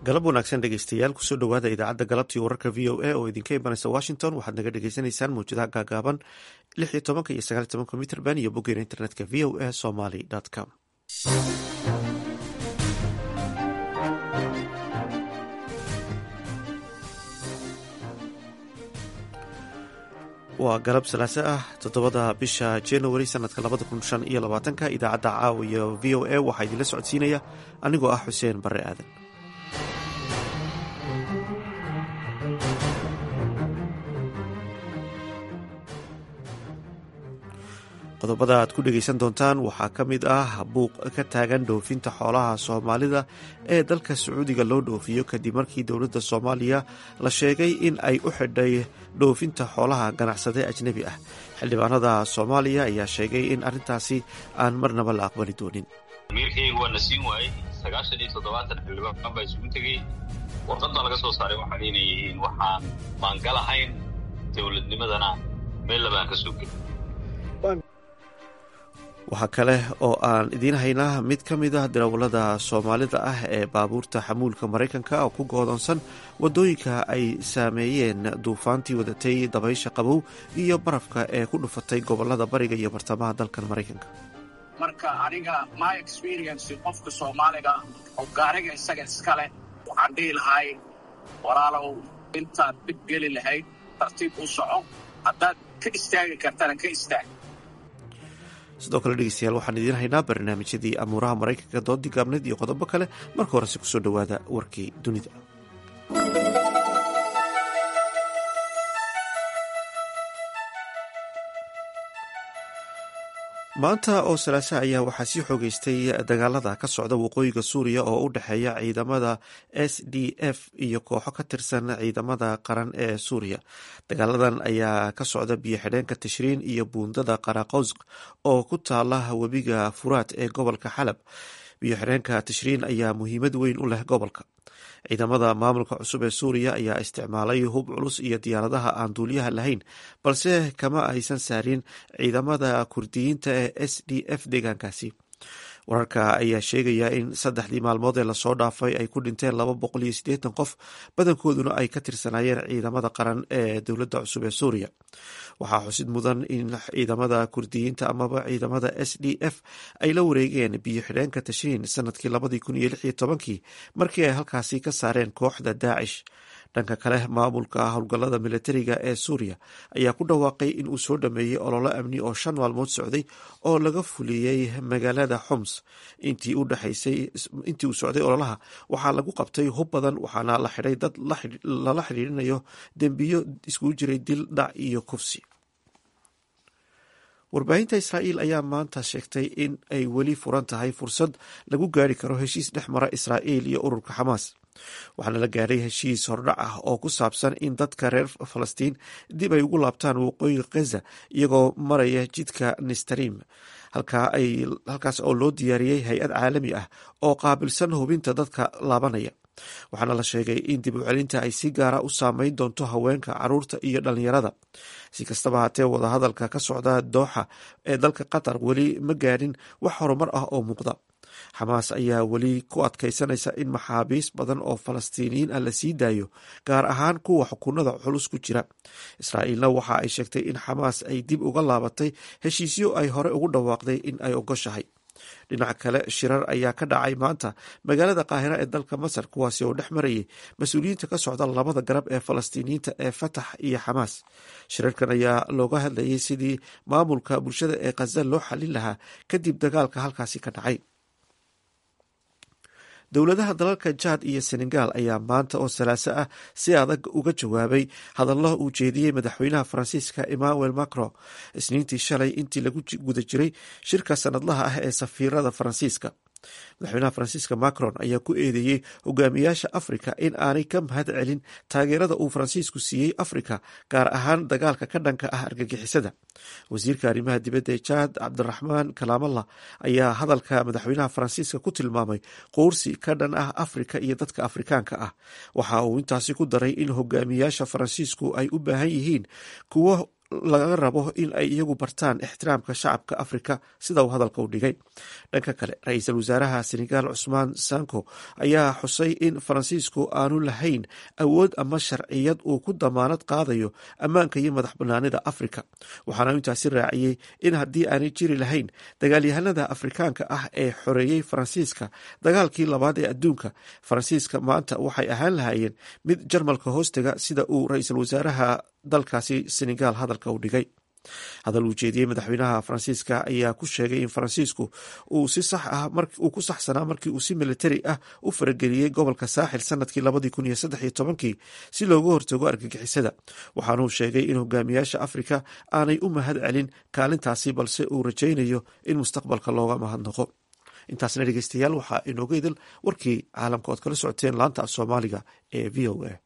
galab wanaagsan dhegeystayaal kusoo dhowaada idaacadda galabtii wararka v o a oo idinka imanaysa washington waxaad naga dhagaysanaysaan mawjadaha gaagaaban lix iyo tobanka iyo sagaal iyo tobanka mitrband iyo boggeena internetka v o a somaly com waa galab salaaso ah toddobada bisha january sanadka labada kun shan iyo labaatanka idaacadda caawa iyo v o a waxaa idinla socodsiinaya anigoo ah xuseen barre aadan qodobada aad ku dhegeysan doontaan waxaa ka mid ah buuq ka taagan dhoofinta xoolaha soomaalida ee dalka sacuudiga loo dhoofiyo kadib markii dowladda soomaaliya la sheegay in ay u xidhay dhoofinta xoolaha ganacsade ajnebi ah xildhibaanada soomaaliya ayaa sheegay in arrintaasi aan marnaba la aqbali doonin amiirkayga waa na siin waayey sagaashan iyo toddobaatan xildhibaan baa isugu tegey warqadda laga soo saaray waxaan inay yihiin waxaan maangalahayn dowladnimadana meel labaan ka soo gelin waxaa kale oo aan idiin haynaa mid ka mid ah darawallada soomaalida ah ee baabuurta xamuulka maraykanka oo ku goodoonsan waddooyinka ay saameeyeen duufaantii wadatay dabaysha qabow iyo barafka ee ku dhufatay gobollada bariga iyo bartamaha dalkan maraykanka marka aniga my experience qofka soomaaliga oo gaariga isaga iskale waxaan dhihi lahay walaalow intaad dhib geli lahayd tartiib u soco haddaad ka istaagi kartana ka istaag sidoo kale dhegeystayaal waxaan idiin haynaa barnaamijyadii amuuraha maraykanka doodii gaabneed iyo qodobo kale marka horese kusoo dhowaada warkii dunida maanta oo salaasa ayaa waxaa sii xoogeystay dagaalada ka socda waqooyiga suuriya oo u dhexeeya ciidamada s d f iyo kooxo ka tirsan ciidamada qaran ee suuriya dagaaladan ayaa ka socda biyo xidheenka tashriin iyo buundada qaraqowsk oo ku taala webiga furaat ee gobolka xalab biyo xidheenka tashriin ayaa muhiimad weyn u leh gobolka ciidamada maamulka cusub ee suuriya ayaa isticmaalay hub culus iyo diyaaradaha aan duuliyaha lahayn balse kama aysan saarin ciidamada kurdiyiinta ee s d f deegaankaasi wararka ayaa sheegaya in saddexdii maalmood ee lasoo dhaafay ay ku dhinteen laba boqol iyo siddeetan qof badankooduna ay ka tirsanaayeen ciidamada qaran ee dowladda cusub ee suuriya waxaa xusid mudan in ciidamada kurdiyiinta amaba ciidamada s d f ay la wareegeen biyo xidheenka tashiin sanadkii labadii kun iyo lix iyo tobankii markii ay halkaasi ka saareen kooxda daacish dhanka kale maamulka howlgallada militariga ee suuriya ayaa ku dhawaaqay in uu soo dhameeyey ololo amni oo shan maalmood socday oo laga fuliyey magaalada xoms intii uu socday ololaha waxaa lagu qabtay hub badan waxaana la xidhay dad lala xidhiirinayo dembiyo iskugu jiray dil dhac iyo kufsi warbaahinta israa'iil ayaa maanta sheegtay in ay weli furan tahay fursad lagu gaari karo heshiis dhex mara israa'iil iyo ururka xamaas waxaana la gaadhay heshiis hordhac ah oo ku saabsan in dadka reer falastiin dib ay ugu laabtaan waqooyiga khaza iyagoo maraya jidka nistarim halkaas oo loo diyaariyey hay-ad caalami ah oo qaabilsan hubinta dadka laabanaya waxaana la sheegay in dib u celinta ay si gaara u saameyn doonto haweenka caruurta iyo dhalinyarada si kastaba haatee wadahadalka ka socda dooxa ee dalka qatar weli ma gaadhin wax horumar ah oo muuqda xamaas ayaa weli ku adkaysanaysa in maxaabiis badan oo falastiiniyiin ah la sii daayo gaar ahaan kuwa xukunada culus ku jira israa'iilna waxa ay sheegtay in xamaas ay dib uga laabatay heshiisyo ay hore ugu dhawaaqday in ay ogoshahay dhinaca kale shirar ayaa ka dhacay maanta magaalada qaahira ee dalka masar kuwaasi oo dhex marayay mas-uuliyiinta ka socda labada garab ee falastiiniyiinta ee fatax iyo xamaas shirarkan ayaa looga hadlayay sidii maamulka bulshada ee khaza loo xalin lahaa kadib dagaalka halkaasi ka dhacay dowladaha dalalka jaad iyo senegal ayaa maanta oo salaaso ah si adag uga jawaabay hadallo uu jeediyey madaxweynaha faransiiska emmanuel macron isniintii shalay intii lagu guda jiray shirka sanadlaha ah ee safiirada faransiiska madaxweynaha faransiiska macron ayaa ku eedeeyey hogaamiyaasha afrika in aanay ka mahad celin taageerada uu faransiisku siiyey afrika gaar ahaan dagaalka ka dhanka ah argagixisada wasiirka arrimaha dibadda ee jaad cabdiraxmaan kalaamalla ayaa hadalka madaxweynaha faransiiska ku tilmaamay quursi ka dhan ah afrika iyo dadka afrikaanka ah waxa uu intaasi ku daray in hogaamiyaasha faransiisku ay u baahan yihiin kuwo laga rabo in ay iyagu bartaan ixtiraamka shacabka afrika sida uu hadalka u dhigay dhanka kale ra-iisul wasaaraha senegaal cusmaan sanko ayaa xusay in faransiisku aanu lahayn awood ama sharciyad uu ku damaanad qaadayo ammaanka iyo madax banaanida afrika waxaana intaasi raaciyey in haddii aanay jiri lahayn dagaalyahanada afrikaanka ah ee xoreeyey faransiiska dagaalkii labaad ee adduunka faransiiska maanta waxay ahaan lahaayeen mid jarmalka hoostaga sida uu ra-iisul wasaaraha dalkaasi senegaal hadalka u dhigay hadal uu jeediyey madaxweynaha faransiiska ayaa ku sheegay in faransiisku uu si sax ah uu ku saxsanaa markii uu si militari ah u farageliyey gobolka saaxil sanadkii labadii kun iyo saddex iyo tobankii si looga hortago argagixisada waxaanuu sheegay in hogaamiyaasha afrika aanay u mahad celin kaalintaasi balse uu rajaynayo in mustaqbalka looga mahadnaqo intaasna dhegeystayaal waxaa inooga idil warkii caalamka ood kala socoteen laanta af soomaaliga ee v o a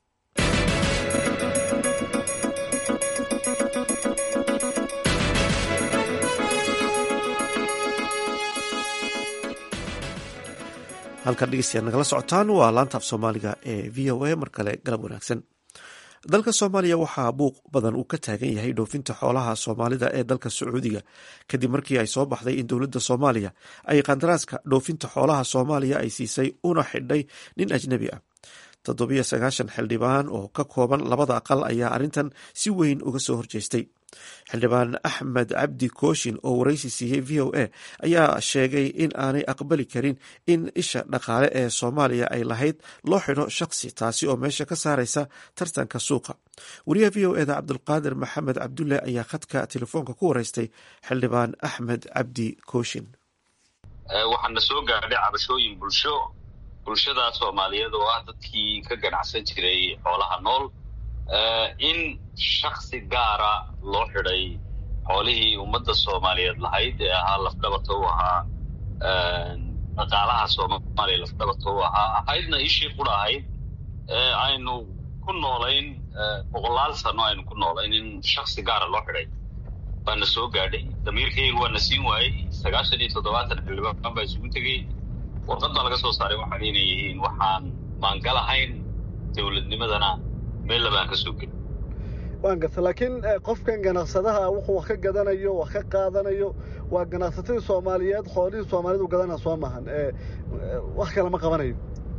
halkan dhegeystayaal nagala socotaan waa laanta af soomaaliga ee v o a mar kale galab wanaagsan dalka soomaaliya waxaa buuq badan uu ka taagan yahay dhoofinta xoolaha soomaalida ee dalka sacuudiga kadib markii ay soo baxday in dowladda soomaaliya ay qandaraaska dhoofinta xoolaha soomaaliya ay siisay una xidhay nin ajnebi ah toddobiyo sagaashan xildhibaan oo ka kooban labada aqal ayaa arrintan si weyn uga soo horjeestay xildhibaan axmed cabdi kooshin oo waraysi siiyey v o a ayaa sheegay in aanay aqbali karin in isha dhaqaale ee soomaaliya ay lahayd loo xidho shakhsi taasi oo meesha ka saaraysa tartanka suuqa wariyaha v o eda cabdulqaadir maxamed cabdulle ayaa khadka telefoonka ku wareystay xildhibaan axmed cabdi kooshin waxaana soo gaadhay cabashooyin bulsho bulshada soomaaliyeed oo ah dadkii ka ganacsan jiray xoolaha nool in shaksi gaara loo xidhay xoolihii ummadda soomaaliyeed lahayd ee ahaa lafdhabarta u ahaa dhaqaalaha soomaaliya lafdhabarta u ahaa ahaydna ishii qura ahayd ee aynu ku noolayn boqolaal sano aynu ku noolayn in shaksi gaara loo xidhay baana soo gaadhay damiirkayga waana siin waayey sagaashan iyo toddobaatan xildhibaan baa isugu tegey warqad baa laga soo saaray waxaan inay yihiin waxaan maangalahayn dowladnimadana meel labaan ka soo gelin waan garta laakiin qofkan ganacsadaha wuxuu wax ka gadanayo wax ka qaadanayo waa ganacsatadii soomaaliyeed xoolihii soomaalidu gadanaa soo maahan wax kale ma qabanayo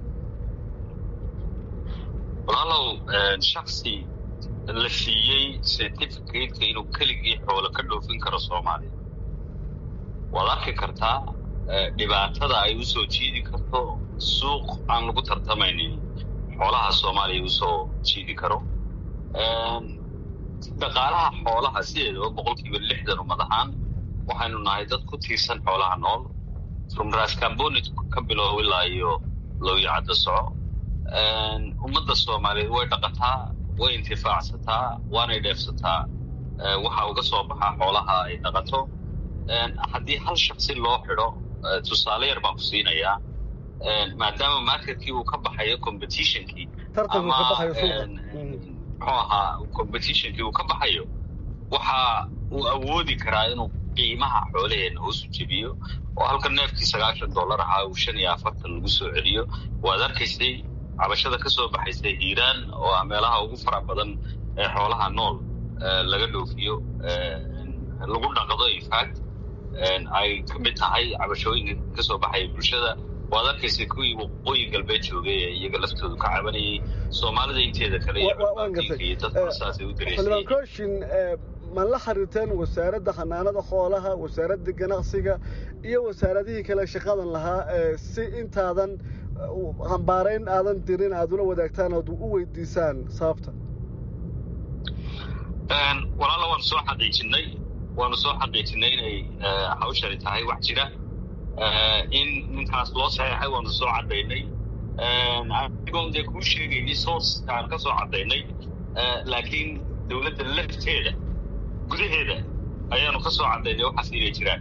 walaalow shaksi la siiyey certificateka inuu keligii xoolo ka dhoofin karo soomaaliya waad arki kartaa dhibaatada ay u soo jiidi karto suuq aan lagu tartamaynin xoolaha soomaaliya usoo jiidi karo dhaqaalaha xoolaha sideedaba boqol kiiba lixdan ummad ahaan waxaynu nahay dad ku tiirsan xoolaha nool from rascambonit ka bilow ilaa iyo lowyacadda soco ummadda soomaaliyeed way dhaqataa way intifaacsataa waanay dheefsataa waxa uga soo baxaa xoolaha ay dhaqato haddii hal shaksi loo xidho tusaale yar baan ku siinayaa maadaama marketkii uu ka baxayo competitionkii ama muxuu ahaa competitionkii uu ka baxayo waxa uu awoodi karaa inuu qiimaha xoolaheena hoosu jebiyo oo halka neefkii sagaashan dollar ahaa uu shan iyo afartan lagu soo celiyo waad arkaysay cabashada ka soo baxaysay hiiraan oo ah meelaha ugu fara badan ee xoolaha nool laga dhoofiyo lagu dhaqdo infact ay ka mid tahay cabashooyinka ka soo baxaya bulshada waad arkaysa kuwii waqooyi galbeed joogay ee iyaga laftoodu ka cabanayay soomaalida inteeda kale iyo dadka saasay u xildhibaan kooshin ma la xiriirteen wasaaradda xanaanada xoolaha wasaaradda ganacsiga iyo wasaaradihii kale shaqadan lahaa si intaadan hambaarayn aadan dirin aad ula wadaagtaan ood u weydiisaan sababta walaala waanu soo xaqiijinay waanu soo xaqiijinay inay hawshani tahay wax jira in ninkaas loo saxeexay waanu soo caddaynay anigoon dee kuu sheegayni sourceka aan ka soo caddaynay laakiin dowladda lafteeda gudaheeda ayaanu ka soo caddaynay waxaas inay jiraan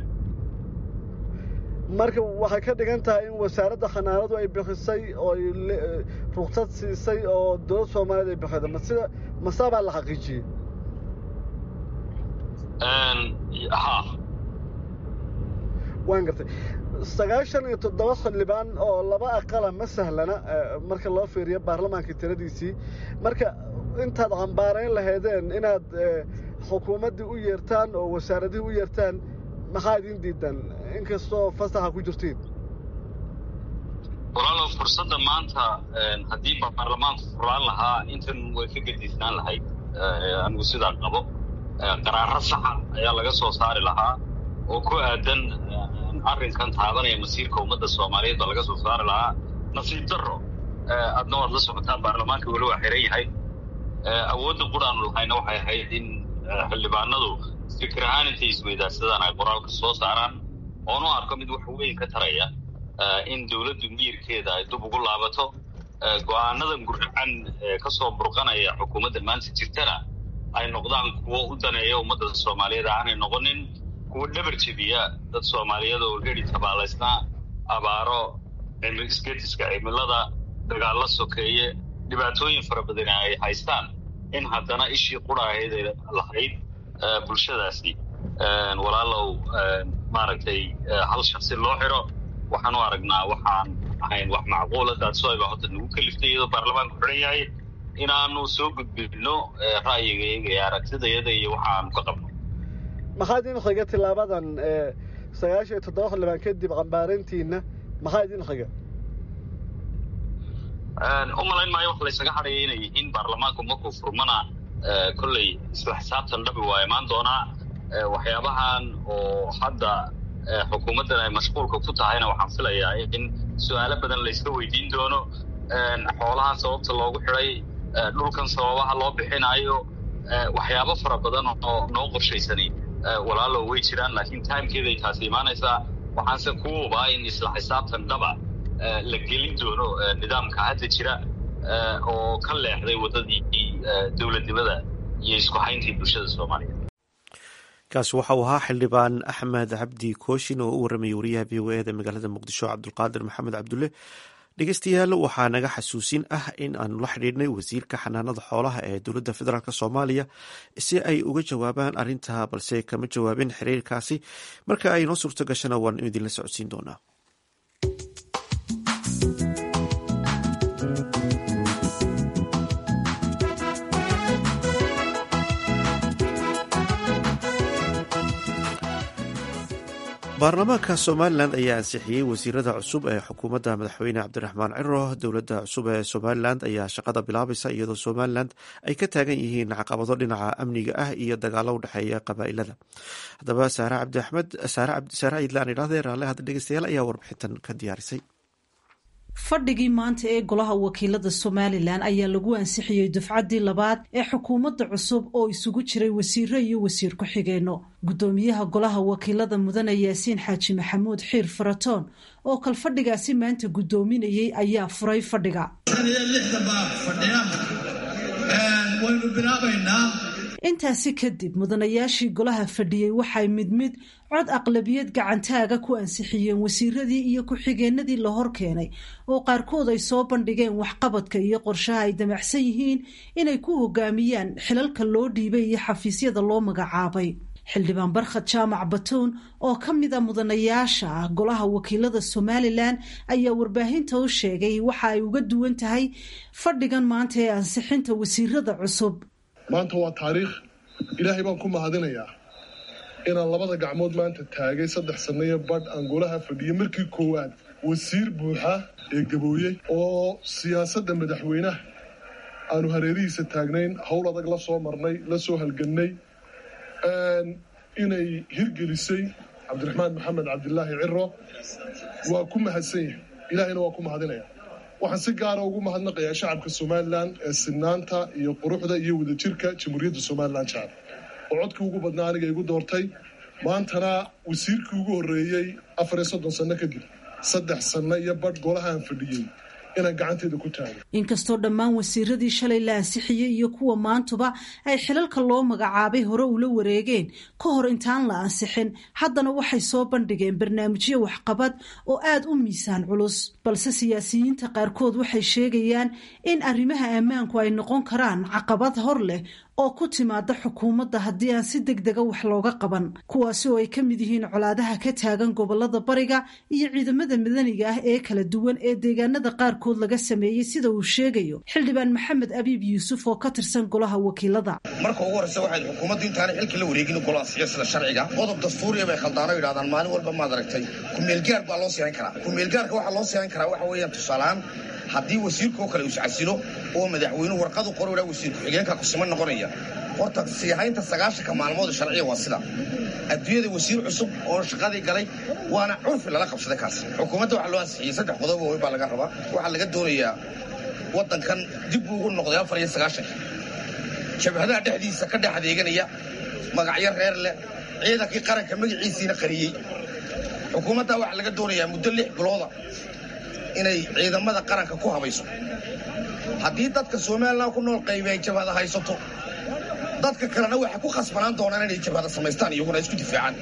marka waxay ka dhigan tahay in wasaaradda xanaanadu ay bixisay oo ay ruksad siisay oo dowladda soomaaliyeed ay bixida ma sida masaa baa la xaqiijiyey ha waan gartay sagaashan iyo toddoba xildhibaan oo laba aqala ma sahlana marka loo fiiriyo baarlamaanka tiradiisii marka intaad cambaarayn lahaydeen inaad xukuumaddii u yeertaan oo wasaaradihii u yeertaan maxaa idin diidan inkastoo fasaxa ku jirtiin walaalow fursadda maanta haddii baarlamaanku furaan lahaa intan way ka gediisnaan lahayd anigu sidaa qabo qaraaro saxa ayaa laga soo saari lahaa oo ku aadan arrinkan taabanaya masiirka ummadda soomaaliyeed baa laga soo saari lahaa nasiib darro adna waad la socotaa baarlamaanka weli waa xiran yahay awoodda quraanu lahayna waxay ahayd in xildhibaanadu fikir ahaan intay isweydaarsadaan ay qoraalka soo saaraan oonu arko mid wax weyn ka taraya in dowladdu miyirkeeda ay dub ugu laabato go-aanadan gurracan ka soo burqanaya xukuumadda maanta jirtana ay noqdaan kuwo u daneeya ummadda soomaaliyeed aanay noqonin kuwo dhabar jebiya dad soomaaliyeed oo heri tabaalaysnaa abaaro isgediska cimilada dagaallo sokeeye dhibaatooyin fara badani ay haystaan in haddana ishii qura ahayd ay lahayd bulshadaasi walaalow maaragtay hal shaksi loo xiro waxaan u aragnaa waxaan ahayn wax macquula daadsoayba hadda nagu kaliftay iyadoo baarlamaanku xiran yahay inaanu soo gudbino ra'yigayaga iyo aragtidayada iyo waxaanu ka qabno maxaa idin xiga tilaabadan sagaashan iyo toddoba xildhibaan kadib cambaarintiina maxaa idin xiga u malayn maayo wax laysaga hadhaya inay yihiin baarlamaanku markuu furmana kolley isla xisaabtan dhabi waa imaan doonaa waxyaabahan oo hadda xukuumaddan ay mashquulka ku tahayna waxaan filayaa in su-aalo badan layska weydiin doono xoolahan sababta loogu xidhay dhulkan sababaha loo bixinayo waxyaabo fara badan oo noo qorshaysanay walaalo way jiraan laakiin timekeeday taasi imaanaysaa waxaanse ku hubaa in isla xisaabtan dhaba la gelin doono nidaamka hadda jira oo ka leexday waddadii dowladnimada iyo isku hayntii bulshada soomaaliyeed kaasi waxa uu ahaa xildhibaan axmed cabdi kooshin oo u warramayay wariyaha v o eda magaalada muqdisho cabdulqaadir maxamed cabdulle dhegeystayaal waxaa naga xasuusin ah in aanu la xidhiidhnay wasiirka xanaanada xoolaha ee dowladda federaalk soomaaliya si ay uga jawaabaan arrintaa balse kama jawaabin xiriirkaasi marka ay noo suurto gashana waan idinla socodsiin doonaa baarlamaanka somalilan ayaa ansixiyey wasiirada cusub ee xukuumadda madaxweyne cabdiraxmaan ciro dowladda cusub ee somalilan ayaa shaqada bilaabaysa iyadoo somalilan ay ka taagan yihiin caqabado dhinaca amniga ah iyo dagaalo u dhexeeya qabaa'ilada haddaba saare cabdi axmed saare ciidlaan idhahdee raalle hadda dhegeystayaal ayaa warbixintan ka diyaarisay fadhigii maanta ee golaha wakiilada somalilan ayaa lagu ansixiyey dufcaddii labaad ee xukuumadda cusub oo isugu jiray wasiiro iyo wasiir ku-xigeenno guddoomiyaha golaha wakiilada mudane yaasiin xaaji maxamuud xiir faratoon oo kalfadhigaasi maanta guddoominayey ayaa furay fadhiga waynu bilaabaynaa intaasi kadib mudanayaashii golaha fadhiyey waxay mid mid cod aqlabiyad gacantaaga ku ansixiyeen wasiiradii iyo ku-xigeenadii la hor keenay oo qaarkood ay soo bandhigeen waxqabadka iyo qorshaha ay damacsan yihiin inay ku hogaamiyaan xilalka loo dhiibay iyo xafiisyada loo magacaabay xildhibaan barkhad jaamac batuun oo ka mid a mudanayaasha ah golaha wakiilada somalilan ayaa warbaahinta u sheegay waxa ay uga duwan tahay fadhigan maanta ee ansixinta wasiirada cusub maanta waa taariikh ilaahay baan ku mahadinayaa inaan labada gacmood maanta taagay saddex sannayo badh aan golaha fadhiyay markii koowaad wasiir buuxa ee gabooyey oo siyaasadda madaxweynaha aanu hareerihiisa taagnayn howl adag la soo marnay la soo halgannay inay hirgelisay cabdiraxmaan maxamed cabdilaahi ciro waa ku mahadsan yahay ilaahayna waa ku mahadinaya waxaan si gaara ugu mahadnaqayaa shacabka somalilan ee sinaanta iyo quruxda iyo wadajirka jamhuuriyadda somalilan jacab oo codkii ugu badnaa aniga igu doortay maantana wasiirkii ugu horreeyey afar iyo soddon sanno kadib saddex sanno iyo badh golahaan fadhiyey inaan gacanteeda ku taago inkastoo dhammaan wasiiradii shalay la ansixiyey iyo kuwa maantuba ay xilalka loo magacaabay hore ula wareegeen ka hor intaan la ansixin haddana waxay soo bandhigeen barnaamijyo waxqabad oo aada u miisaan culus balse siyaasiyiinta qaarkood waxay sheegayaan in arrimaha ammaanku ay noqon karaan caqabad hor leh oo ku timaada xukuumadda haddii aan si deg dega wax looga qaban kuwaasi oo ay ka mid yihiin colaadaha ka taagan gobolada bariga iyo ciidamada madaniga ah ee kala duwan ee deegaanada qaarkood qaarkood laga sameeyey sida uu sheegayo xildhibaan maxamed abiib yuusuf oo ka tirsan golaha wakiilada marka ugu horreysa waxay xukuumaddu intaanay xilka la wareegin golaha siyasada sharciga qodob dastuuriya bay khaldaano yidhahdaan maalin walba maad aragtay kumeelgaar baa loo siixin karaa kumeelgaarka waxaa loo siixin karaa waxa weeyaan tusaalehaan haddii wasiirkaoo kale iscasilo oo madaxweynuhu warqadu qor idhaa wasiir ku-xigeenka kusiman noqonaya horta siihaynta sagaashanka maalmood sharciya waa sida adduunyada wasiir cusub oo shaqadii galay waana curfi lala qabsaday kaas xukuumadda waxaa loo ansixiyey saddex qodob oo weyn baa laga rabaa waxaa laga doonayaa waddankan dib buu ugu noqday afar iyo sagaashanka jabhadaha dhexdiisa ka dhex adeeganaya magacyo reer leh ciidankii qaranka magaciisiina qariyey xukuumadda waxaa laga doonayaa muddo lix bilooda inay ciidamada qaranka ku habayso haddii dadka somalilan ku nool qaybi ay jabhada haysato dadka kalena waxay ku khasbanaan doonaan inay jabhada samaystaan iyaguna isku difaacaan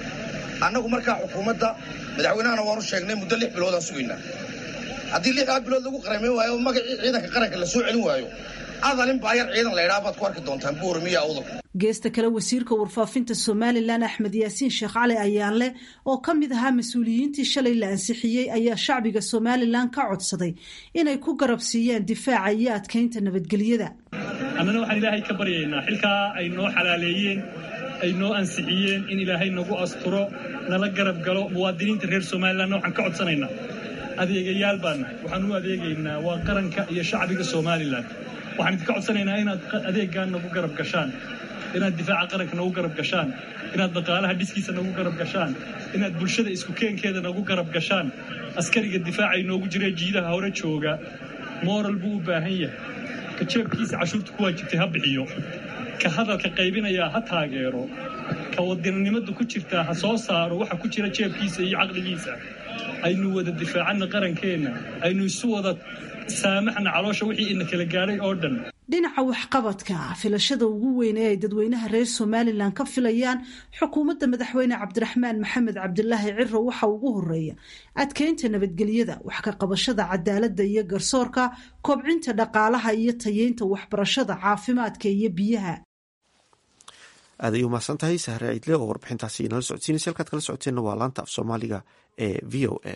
annagu markaa xukuumadda madaxweynahana waanu sheegnay muddo lix biloodaan sugaynaa haddii lixdaa bilood lagu qaramayn waayo oo magacii ciidanka qaranka la soo celin waayo adalin baayar ciidan laydhaa baad ku arki doontaan buurmiya awdal geesta kale wasiirka warfaafinta somalilan axmed yaasiin sheekh cali ayaanle oo ka mid ahaa mas-uuliyiintii shalay la ansixiyey ayaa shacbiga somalilan ka codsaday inay ku garab siiyaan difaaca iyo adkaynta nabadgelyada annana waxaan ilaahay ka baryaynaa xilkaa ay noo xalaaleeyeen ay noo ansixiyeen in ilaahay nagu asturo nala garab galo muwaadiniinta reer somalilanna waxaan ka codsanaynaa adeegayaal baan nahay waxaan u adeegaynaa waa qaranka iyo shacbiga somalilan waxaan idinka codsanaynaa inaad adeeggaan nagu garab gashaan inaad difaaca qaranka nagu garab gashaan inaad dhaqaalaha dhiskiisa nagu garab gashaan inaad bulshada isku keenkeeda nagu garab gashaan askariga difaaca inoogu jira jiidaha hore jooga moral buu u baahan yahay ka jeebkiisa cashuurta ku waajibtay ha bixiyo ka hadalka qaybinayaa ha taageero ka wadannimada ku jirtaa ha soo saaro waxa ku jira jeebkiisa iyo caqligiisa aynu wada difaacanna qarankeenna aynu isu wada saamaxna caloosha wixii ina kala gaadhay oo dhan dhinaca waxqabadka filashada ugu weyn ee ay dadweynaha reer somalilan ka filayaan xukuumadda madaxweyne cabdiraxmaan maxamed cabdilaahi ciro waxa ugu horeeya adkeynta nabadgelyada wax ka qabashada cadaaladda iyo garsoorka kobcinta dhaqaalaha iyo tayeynta waxbarashada caafimaadka iyo biyaha aad ay umahadsan tahay sahre ciidle oo warbixintaasi inala socodsiinaysa halkaad kala socoteenna waa laanta af soomaaliga ee v o a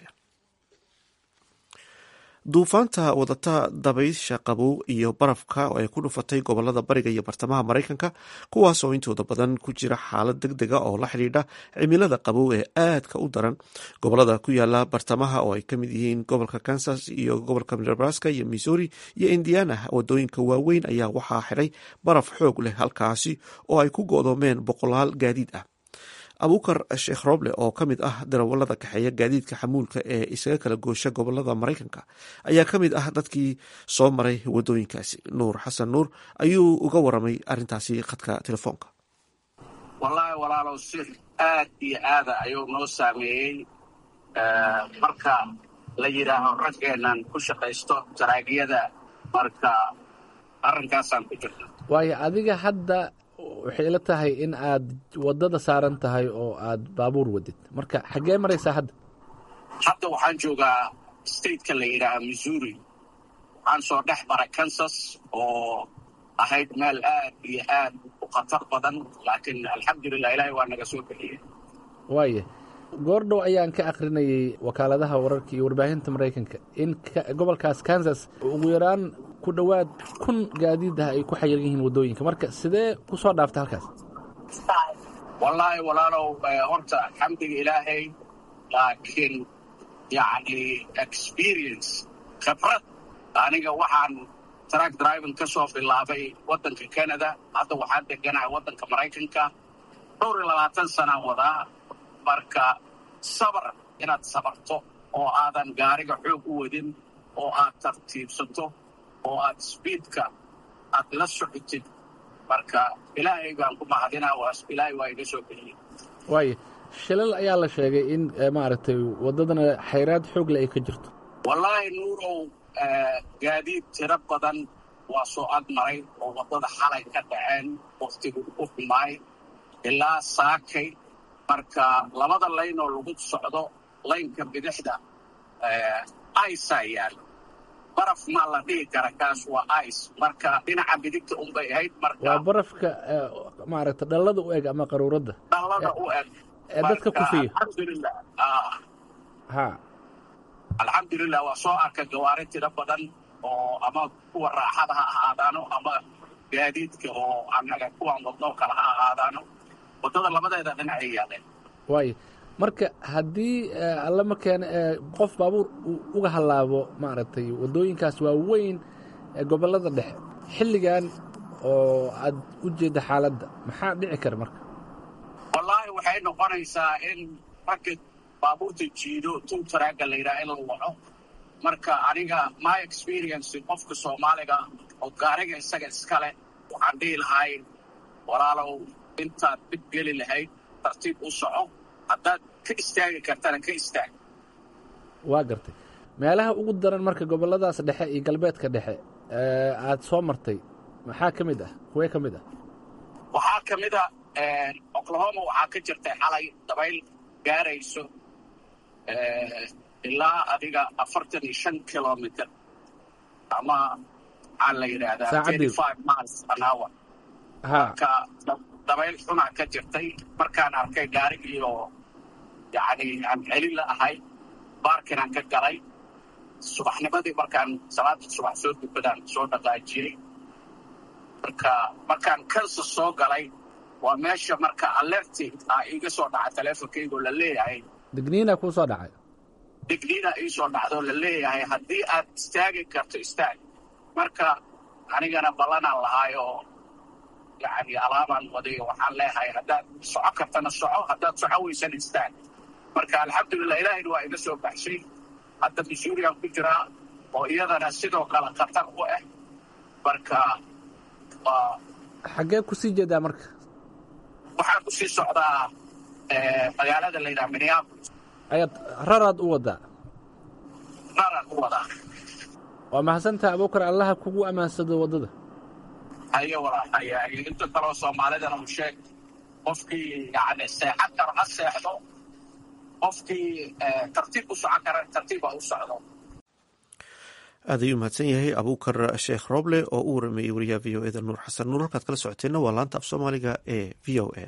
duufaanta wadata dabaysha qabow iyo barafka oo ay ku dhufatay gobolada bariga iyo bartamaha maraykanka kuwaas oo intooda badan ku jira xaalad deg dega oo la xidhiidha cimilada qabow ee aadka u daran gobolada ku yaala bartamaha oo ay ka mid yihiin gobolka kansas iyo gobolka nebraska iyo missouri iyo indiana wadooyinka waaweyn ayaa waxaa xidhay baraf xoog leh halkaasi oo ay ku go'doomeen boqolaal gaadiid ah abuukar sheekh roble oo ka mid ah darawalada kaxeeya gaadiidka xamuulka ee isaga kala goosha gobolada maraykanka ayaa ka mid ah dadkii soo maray wadooyinkaasi nuur xasan nuur ayuu uga waramay arintaasi khadka telefoonka wallaahi walaalow si aad iyo aada ayuu noo saameeyey marka la yidhaaho raggeennan ku shaqaysto taraagiyada marka arrinkaasaan ku jirna waayo adiga hadda waxay ila tahay in aad waddada saaran tahay oo aad baabuur wadid marka xaggee maraysaa hadda hadda waxaan joogaa stateka la yidhaaha missouri waxaan soo dhex maray kansas oo ahayd meel aad iyo aad u khatar badan laakiin alxamdulilah ilaahay waa naga soo bixiyey waaya goordhow ayaan ka akhrinayay wakaaladaha wararka iyo warbaahinta maraykanka in gobolkaas kansas ugu yaraan ku dhowaad kun gaadiid ah ay ku xayiran yihiin waddooyinka marka sidee ku soo dhaaftay halkaas wallaahi walaalow horta alxamdiga ilaahay laakiin yacni experience khibrad aniga waxaan track driving ka soo bilaabay waddanka canada hadda waxaan deganahay waddanka maraykanka dhowr iyo labaatan sanaan wadaa marka sabar inaad sabarto oo aadan gaariga xoog u wadin oo aad tartiibsato oo aad sbiidka aad la socotid marka ilaahay baan ku mahadinaa ilaahay waa iga soo bixiyey waaya shilal ayaa la sheegay in maaragtay waddadana xayraad xoog le ay ka jirto wallaahi nuurow gaadiid tiro badan waa soo agmaray oo waddada xalay ka dhaceen wakhtigu u xumaay ilaa saakay marka labada layn oo lagu socdo laynka bidixda ica yaalo baraf maa la dhihi kara kaas waa ice marka dhinaca bidigta unbay ahayd marka waa barafka maaragta dhallada u eg ama qaruuradda dhallada u eg ee dadka kufiya alxamdulilah ha alxamdulilah waa soo arkay gawaari tiro badan oo ama kuwa raaxada ha ahaadaano ama gaadiidka oo annaga kuwan wadnoo kale ha ahaadaano waddada labadeeda dhinac ay yaaleen waayo marka haddii alla ma keena qof baabuur uu uga hallaabo maaragtay waddooyinkaas waaweyn ee gobollada dhexe xilligan oo aad u jeedda xaaladda maxaa dhici kara marka wallaahi waxay noqonaysaa in ragga baabuurta jiido tuu taraaga la yidhaha in la waco marka aniga my experience qofka soomaaliga oo gaariga isaga iskale waxaan dhihi lahay walaalow intaad dib geli lahayd tartiib u soco haddaad ka istaagi kartana ka istaag waa gartay meelaha ugu daran marka gobolladaas dhexe iyo galbeedka dhexe aad soo martay maxaa ka mid ah kuwee ka mid ah waxaa ka mid a oklahoma waxaa ka jirtay xalay dabayl gaarayso ilaa adiga afartan iyo shan kilomitr ama maxaa la yidhaahdaa thirty five miles an hour marka dabayl xunaa ka jirtay markaan arkay gaarigiioo yacni aan celin la ahay baarkinaan ka galay subaxnimadii markaan salaada subax soo dukadaan soo dhaqaajiyey marka markaan kansa soo galay waa meesha marka alerti ah iiga soo dhaca teleefonkaygoo la leeyahay digniina kuu soo dhacay digniina ii soo dhacdoo la leeyahay haddii aad istaagi karto istaag marka anigana ballanaan lahaay oo yacni alaabaan wadayo waxaan leeyahay haddaad soco kartana soco haddaad soco weysan istaag marka alxamdulilah ilaahayna waa iga soo baxshay hadda missourian ku jiraa oo iyadana sidoo kale khatar u ah marka waa xaggee kusii jeedaa marka waxaan kusii socdaa magaalada la yidhaha minneapolis ayaad raraad u wadaa raraan u wadaa waa mahadsantaha abuukar allaha kugu ammaansado waddada hayo walaalhaya inta kaloo soomaalidana u sheeg qofkii yani seexan karo ha seexdo qofkii tartiib u socon kara tartiiba u socdo aad ayuu mahadsan yahay abuukar sheekh roble oo u warameeyey wariyaha v o eda nuur xasan nuur halkaad kala socoteenna waa laanta af soomaaliga ee v o a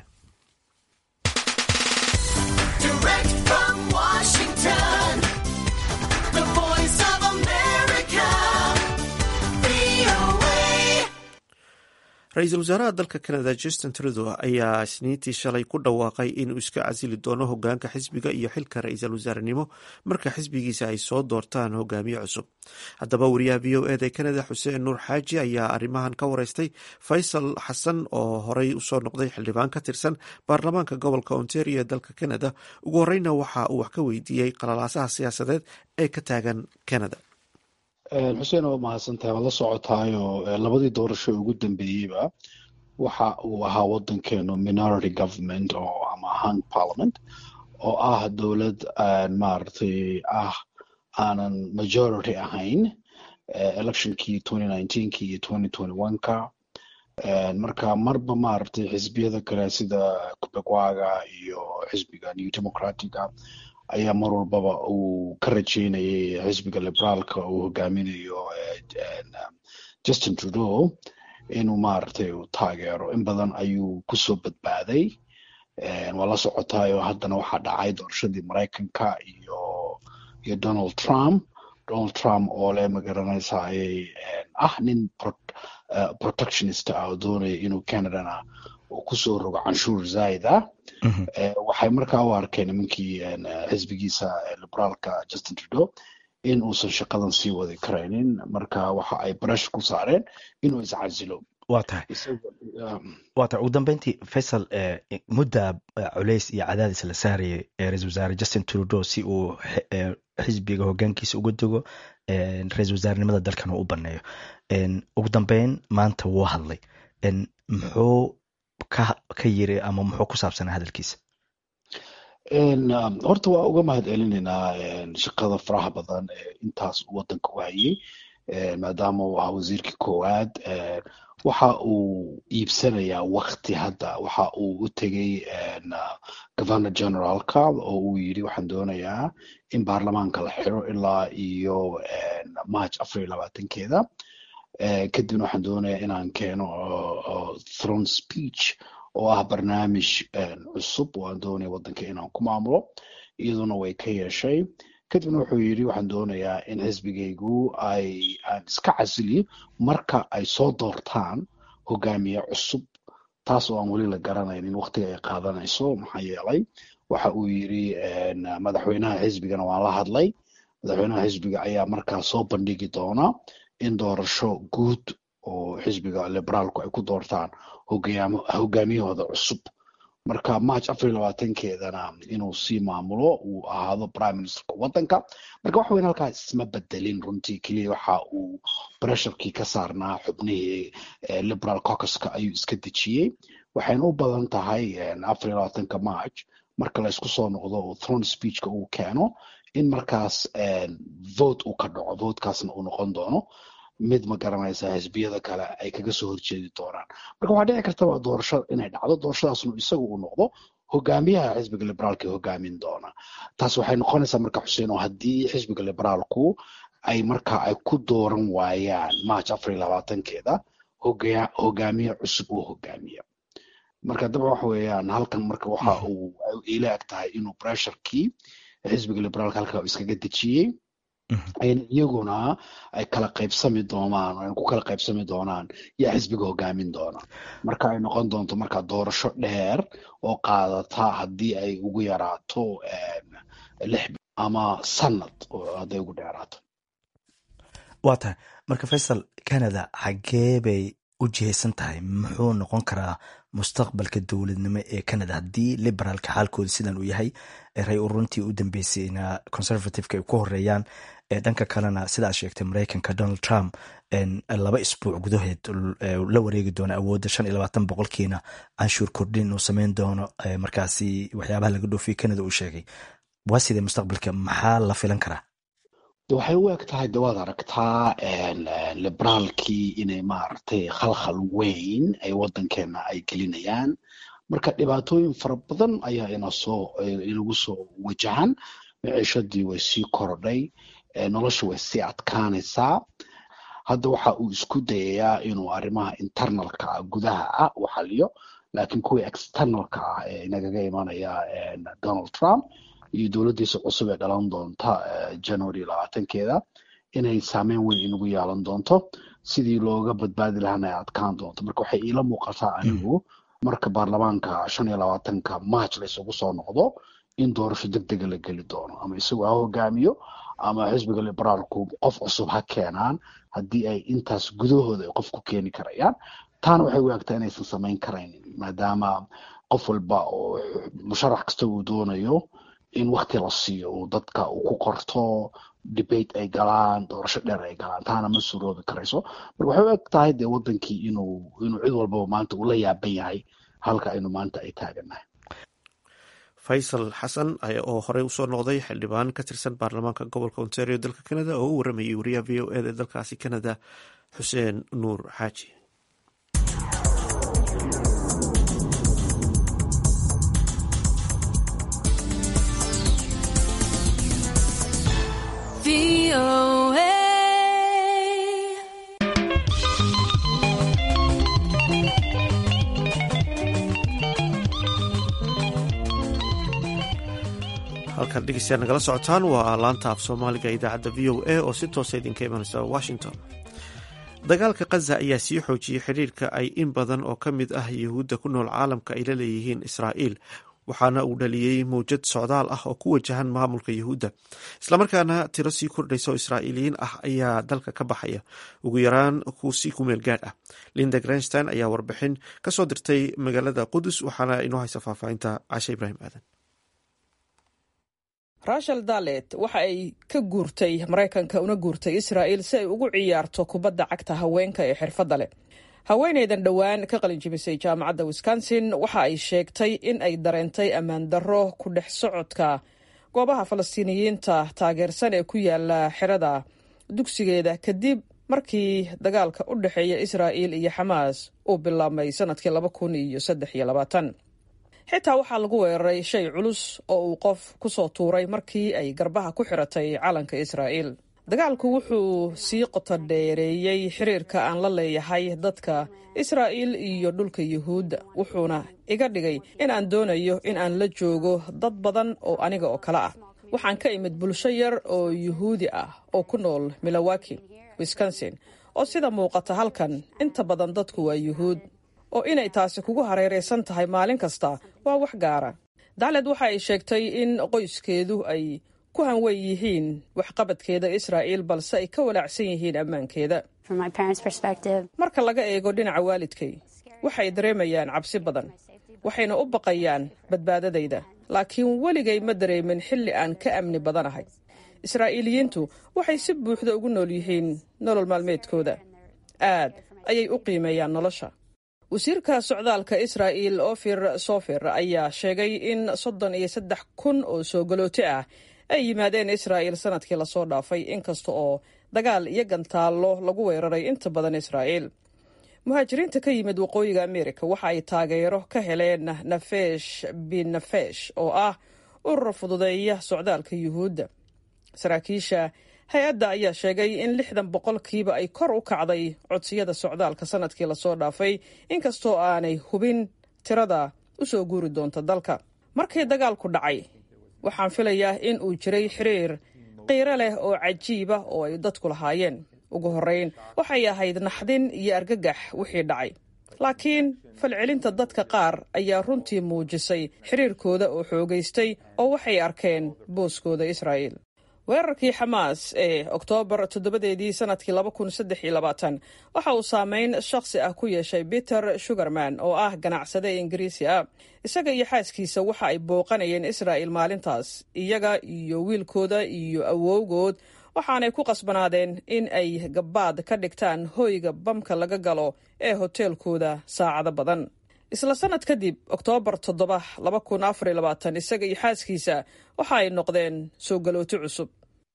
ra-iisul wasaaraha dalka canada justin trudeau ayaa isniintii shalay ku dhawaaqay inuu iska casili doono hogaanka xisbiga iyo xilka ra-iisul wasaarenimo marka xisbigiisa ay soo doortaan hogaamiye cusub haddaba wariyaha v o eda ee canada xuseen nuur xaaji ayaa arrimahan ka wareystay faysal xasan oo horey usoo noqday xildhibaan ka tirsan baarlamaanka gobolka ontario ee dalka canada ugu horeyna waxa uu wax ka weydiiyey qalalaasaha siyaasadeed ee ka taagan canada xuseen waa mahadsantahay waad la socotaayo labadii doorasho ugu dambeeyeyba waxa uu ahaa wadankeenu minority government oo ama hung parliament oo ah dowlad maaragtay ah aanan majority ahayn electionkii twenty nineteenki iyo twenty twenty one-ka marka marba maaragtay xisbiyada kale sida kubegwaga iyo xisbiga new democratica ayaa mar walbaba uu ka rajeynayay xisbiga liberaalka uu hogaaminayo justin trudeau inuu maaragtay uu taageero in badan ayuu kusoo badbaaday waa la socotaayo haddana waxaa dhacay doorashadii maraykanka iyo iyo donald trump donald trump oo le magaranaysa ayay ah nin protectionist ah oo doonaya inuu canadana uu kusoo rogo canshuur zaid ah waxay markaa u arkeen nimankii xisbigiisa liberaalka justin trudeau in uusan shaqadan sii wadi karaynin marka waxa ay barash ku saareen inuu iscasilo waa tahay waa tahay ugu dambeyntii faysal mudda culays iyo cadaadis la saarayay ra-isul wasaare justin trudeau si uu xisbiga hogaankiisa uga dego ra-isul wasaarenimada dalkan uu u baneeyo ugu dambeyn maanta wuu hadlay muxuu ka yiri ama muxuu ku saabsanaa hadalkiisa horta waa uga mahad celinaynaa shaqada faraha badan ee intaas wadanka u hayay maadaama uu ahaa wasiirkii koowaad waxa uu iibsanayaa wakti hadda waxa uu u tegey governor generalka oo uu yiri waxaan doonayaa in baarlamaanka la xiro ilaa iyo march afar iyo labaatankeeda kadibna waxaan doonayaa inaan keeno throne speech oo ah barnaamij cusub oo aan doonaya wadanka inaan ku maamulo iyaduna way ka yeeshay kadibna wuxuu yidhi waxaan doonayaa in xisbigaygu ay aan iska casiliyo marka ay soo doortaan hogaamiye cusub taas oo aan weli la garanaynin waqtiga ay qaadanayso maxaa yeelay waxa uu yidhi madaxweynaha xisbigana waan la hadlay madaxweynaha xisbiga ayaa markaa soo bandhigi doona in doorasho guud oo xisbiga liberaalku ay ku doortaan hogaamiyahooda cusub marka march afar iyo labaatankeedana inuu sii maamulo uu ahaado prime ministerka waddanka marka wax weyn halkaas isma bedelin runtii keliya waxa uu bresharkii ka saarnaa xubnihii liberal caucuska ayuu iska dejiyey waxayna u badan tahay afar iyo labaatanka march marka la isku soo noqdo oo throne speechka uu keeno in markaas vote uu ka dhaco votekaasna uu noqon doono mid ma garanaysa xisbiyada kale ay kaga soo horjeedi doonaan marka waxaa dhici karta waa doorasho inay dhacdo doorashadaasnu isagu uu noqdo hogaamiyaha xisbiga liberaalka hogaamin doona taas waxay noqonaysaa marka xuseen oo haddii xisbiga liberaalku ay marka ay ku dooran waayaan march afar iyo labaatankeeda hogaamiye cusub uu hogaamiya marka daba waxa weeyaan halkan marka waxa uu ila eg tahay inuu bresharkii xisbiga liberaalka halka iskaga dejiyey in iyaguna ay kala qaybsami doonaan ay ku kala qaybsami doonaan yaa xisbiga hogaamin doona marka ay noqon doonto marka doorasho dheer oo qaadata haddii ay ugu yaraato lix ama sanad hadday ugu dheeraato waa tahay marka faysal canada xaggee bay u jihaysan tahay muxuu noqon karaa mustaqbalka dowladnimo ee canada haddii liberaalka xaalkooda sidan uu yahay ray uruntii u dambeysayna conservativeka ay ku horeeyaan dhanka kalena sidaad sheegtay mareykanka donald trump laba isbuuc gudaheed la wareegi doono awoodda shan iyo labaatan boqolkiina canshuur kordhin uu sameyn doono markaasi waxyaabaha laga dhoofiye canada uu sheegay waa sidee mustaqbalka maxaa la filan karaa waxay u eg tahay de waad aragtaa liberaalkii inay maaragtay khalkhal weyn ay waddankeena ay gelinayaan marka dhibaatooyin fara badan ayaa inasoo inagu soo wajahan miciishadii way sii korodhay nolosha way sii adkaanaysaa hadda waxa uu isku dayayaa inuu arrimaha internalka ah gudaha ah u xaliyo laakiin kuwii externalka ah ee inagaga imanaya donald trump iyo dowladdiisa cusub ee dhalan doonta january labaatankeeda inay saameyn weyn inagu yeelan doonto sidii looga badbaadi lahaana ay adkaan doonto marka waxay iila muuqataa anigu marka baarlamaanka shan iyo labaatanka march la isugu soo noqdo in doorasho deg dega la geli doono ama isagu ha hogaamiyo ama xisbiga liberaalku qof cusub ha keenaan haddii ay intaas gudahooda ay qof ku keeni karayaan taana waxay u egtaa inaysan samayn karaynin maadaama qof walba oo musharax kasta uu doonayo in wakti la siiyo uu dadka uu ku qorto debate ay galaan doorasho dheer ay galaan taana ma suroobi karayso marka waxay u eg tahay dee wadankii inuu inuu cid walbaba maanta uu la yaaban yahay halka aynu maanta ay taagannahay faysal xasan oo horey usoo noqday xildhibaan ka tirsan baarlamaanka gobolka ontario dalka canada oo u waramayay wariyaha v o eda dalkaasi canada xuseen nuur xaaji halkan dhegeystayaal nagala socotaan waa laanta af soomaaliga idaacadda v o a oo si toosa idinka imanaysa washington dagaalka khaza ayaa sii xoojiyey xiriirka ay in badan oo ka mid ah yuhuudda ku nool caalamka ay la leeyihiin israa'iil waxaana uu dhaliyey mawjad socdaal ah oo ku wajahan maamulka yuhuudda islamarkaana tiro sii kordhaysa oo israa'iiliyiin ah ayaa dalka ka baxaya ugu yaraan si ku meel gaadh ah linda grenstein ayaa warbixin ka soo dirtay magaalada qudus waxaana inoo haysa faahfaahinta cashe ibraahim aadan rachel dalet waxa ay ka guurtay maraykanka una guurtay israa'iil si ay ugu ciyaarto kubadda cagta haweenka ee xirfadda leh haweenaydan dhowaan ka qalinjibisay jaamacadda wisconsin waxa ay sheegtay in ay dareentay ammaan darro ku dhex socodka goobaha falastiiniyiinta taageersan ee ku yaala xerada dugsigeeda kadib markii dagaalka u dhexeeya israa'iil iyo xamaas uu bilaabmay sanadkii laba kun iyo saddex iyo labaatan xitaa waxaa lagu weeraray shay culus oo uu qof ku soo tuuray markii ay garbaha ku xiratay calanka israa'iil dagaalku wuxuu sii qoto dheereeyey xiriirka aan la leeyahay dadka israa'iil iyo dhulka yuhuudda wuxuuna iga dhigay in aan doonayo in aan la joogo dad badan oo aniga oo kale ah waxaan ka imid bulsho yar oo yuhuudi ah oo ku nool milowaki wisconsin oo sida muuqata halkan inta badan dadku waa yuhuud oo inay taasi kugu hareeraysan tahay maalin kasta waa wax gaara dacled waxa ay sheegtay in qoyskeedu ay ku hanwen yihiin waxqabadkeeda israa'iil balse ay ka walaacsan yihiin ammaankeeda marka laga eego dhinaca waalidkay waxay dareemayaan cabsi badan waxayna u baqayaan badbaadadayda laakiin weligay ma dareemin xilli aan ka amni badanahay israa'iiliyiintu waxay si buuxda ugu nool yihiin nolol maalmeedkooda aad ayay u qiimeeyaan nolosha wasiirka socdaalka israa'iil ofir sofer ayaa sheegay in soddon iyo saddex kun oo soo galooto ah ay yimaadeen israa'iil sanadkii lasoo dhaafay inkasta oo dagaal iyo gantaallo lagu weeraray inta badan israa'iil muhaajiriinta ka yimid waqooyiga amerika waxa ay taageero ka heleen nafesh binafesh oo ah urur fududeeya socdaalka yuhuudda saraakiisha hay-adda ayaa sheegay in lixdan boqolkiiba ay kor u kacday codsiyada socdaalka sanadkii lasoo dhaafay inkastoo aanay hubin tirada u soo guuri doonta dalka markii dagaalku dhacay waxaan filayaa in uu jiray xiriir qiiro leh oo cajiiba oo ay dadku lahaayeen ugu horrayn waxay ahayd naxdin iyo argagax wixii dhacay laakiin falcelinta dadka qaar ayaa runtii muujisay xiriirkooda oo xoogaystay oo waxay arkeen booskooda israa'iil weerarkii xamaas ee oktoobar toddobadeedii sanadkii laba kun saddex iyo labaatan waxa uu saameyn shakhsi ah ku yeeshay peter sugarman oo ah ganacsade ingiriisi ah isaga iyo xaaskiisa waxa ay booqanayeen israa'il maalintaas iyaga iyo wiilkooda iyo awowgood waxaanay ku qasbanaadeen in ay gabbaad ka dhigtaan hoyga bamka laga galo ee hoteelkooda saacado badan isla sanad kadib oktoobar toddoba laba kun afar iyo labaatan isaga iyo xaaskiisa waxa ay noqdeen soo galooti cusub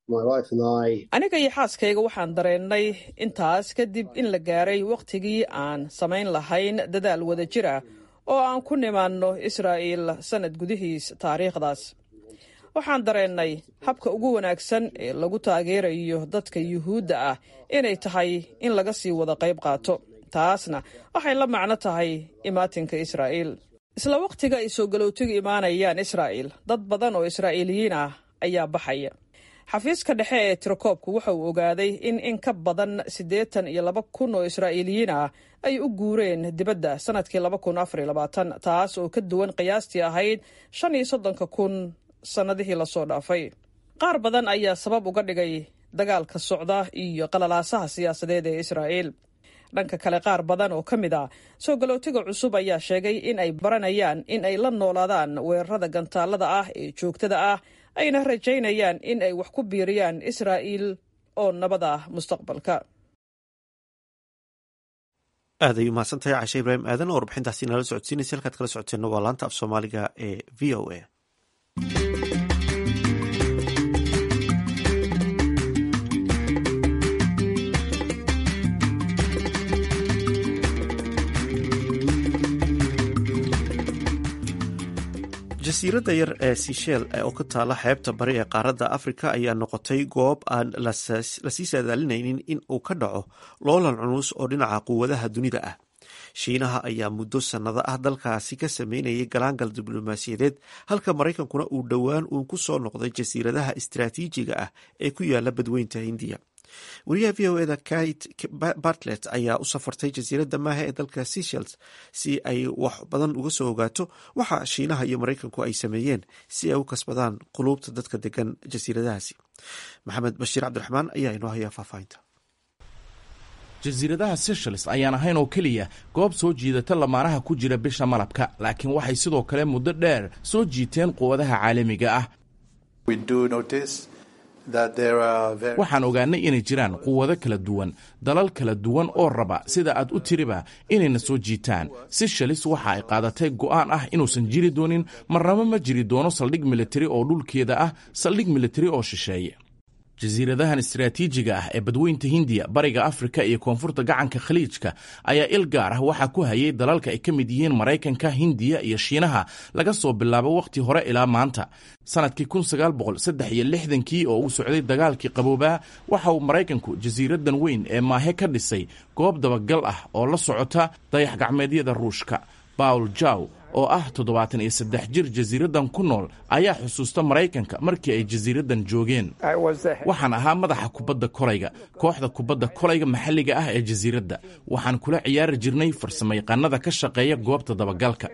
aniga iyo xaaskayga waxaan dareennay intaas kadib in la gaaray wakhtigii aan samayn lahayn dadaal wada jir ah oo aan ku nimaanno israa'iil sannad gudihiis taariikhdaas waxaan dareennay habka ugu wanaagsan ee lagu taageerayo dadka yuhuudda ah inay tahay in laga sii wada qayb qaato taasna waxay la macno tahay imaatinka israa'iil isla wakhtiga ay soo galootigu imaanayaan israa'iil dad badan oo israa'iiliyiin ah ayaa baxaya xafiiska dhexe ee tirakoobku waxa uu ogaaday in in ka badan siddeetan iyo laba kun oo israa'iiliyiin ah ay u guureen dibadda sannadkii laba kun afar iyo labaatan taas oo ka duwan qiyaastii ahayd shan iyo soddonka kun sannadihii lasoo dhaafay qaar badan ayaa sabab uga dhigay dagaalka socda iyo qalalaasaha siyaasadeed ee israa'iil dhanka kale qaar badan oo ka mid a soo galootiga cusub ayaa sheegay in ay baranayaan in ay la noolaadaan weerarada gantaalada ah ee joogtada ah ayna rajaynayaan in ay wax ku biiriyaan israa'iil oo nabad ah mustaqbalka aad ay umahadsantahay cashe ibraahim aadan oo warbixintaasi nala socodsiinaysa halkaad kala socoteenna waa laanta af soomaaliga ee v o a jasiiradda yar ee sishel oo ka taala xeebta bari ee qaaradda afrika ayaa noqotay goob aan lasii saadaalinaynin in uu ka dhaco loolan culus oo dhinaca quwadaha dunida ah shiinaha ayaa muddo sannado ah dalkaasi ka sameynayay galaangal diblomaasiyadeed halka maraykankuna uu dhowaan uun ku soo noqday jasiiradaha istaraatiijiga ah ee ku yaala badweynta hindiya wariyaha v o eda kate bartlet ayaa u safartay jasiiradda maaha ee dalka seshels si ay wax badan uga soo ogaato waxa shiinaha iyo maraykanku ay sameeyeen si ay u kasbadaan quluubta dadka degan jasiiradahaasi maxamed bashiir cabdiraxmaan ayaa inoo hayaa faahfaahinta jasiiradaha seshels ayaan ahayn oo keliya goob soo jiidata lamaanaha ku jira bisha malabka laakiin waxay sidoo kale muddo dheer soo jiiteen quwadaha caalamiga ah waxaan ogaanay inay jiraan quwado kala duwan dalal kala duwan oo raba sida aad u tiriba inayna soo jiitaan seshalis waxa ay qaadatay go'aan ah inuusan jiri doonin marnabo ma jiri doono saldhig militari oo dhulkeeda ah saldhig militari oo shisheeye jasiiradahan istaraatiijiga ah ee badweynta hindiya bariga afrika iyo koonfurta gacanka khaliijka ayaa il gaar ah waxaa ku hayay dalalka ay ka mid yihiin maraykanka hindiya iyo shiinaha laga soo bilaabo wakhti hore ilaa maanta sanadkii kii oo uu socday dagaalkii qaboobaa waxa uu maraykanku jasiiradan weyn ee maahe ka dhisay goob dabagal ah oo la socota dayax gacmeedyada ruushka bawl jaw oo ah toddobaatan iyo saddex jir jasiiraddan ku nool ayaa xusuusta maraykanka markii ay jasiiraddan joogeen waxaan ahaa madaxa kubadda kolayga kooxda kubadda kolayga maxalliga ah ee jasiiradda waxaan kula ciyaari jirnay farsamayaqaanada ka shaqeeya goobta dabagalka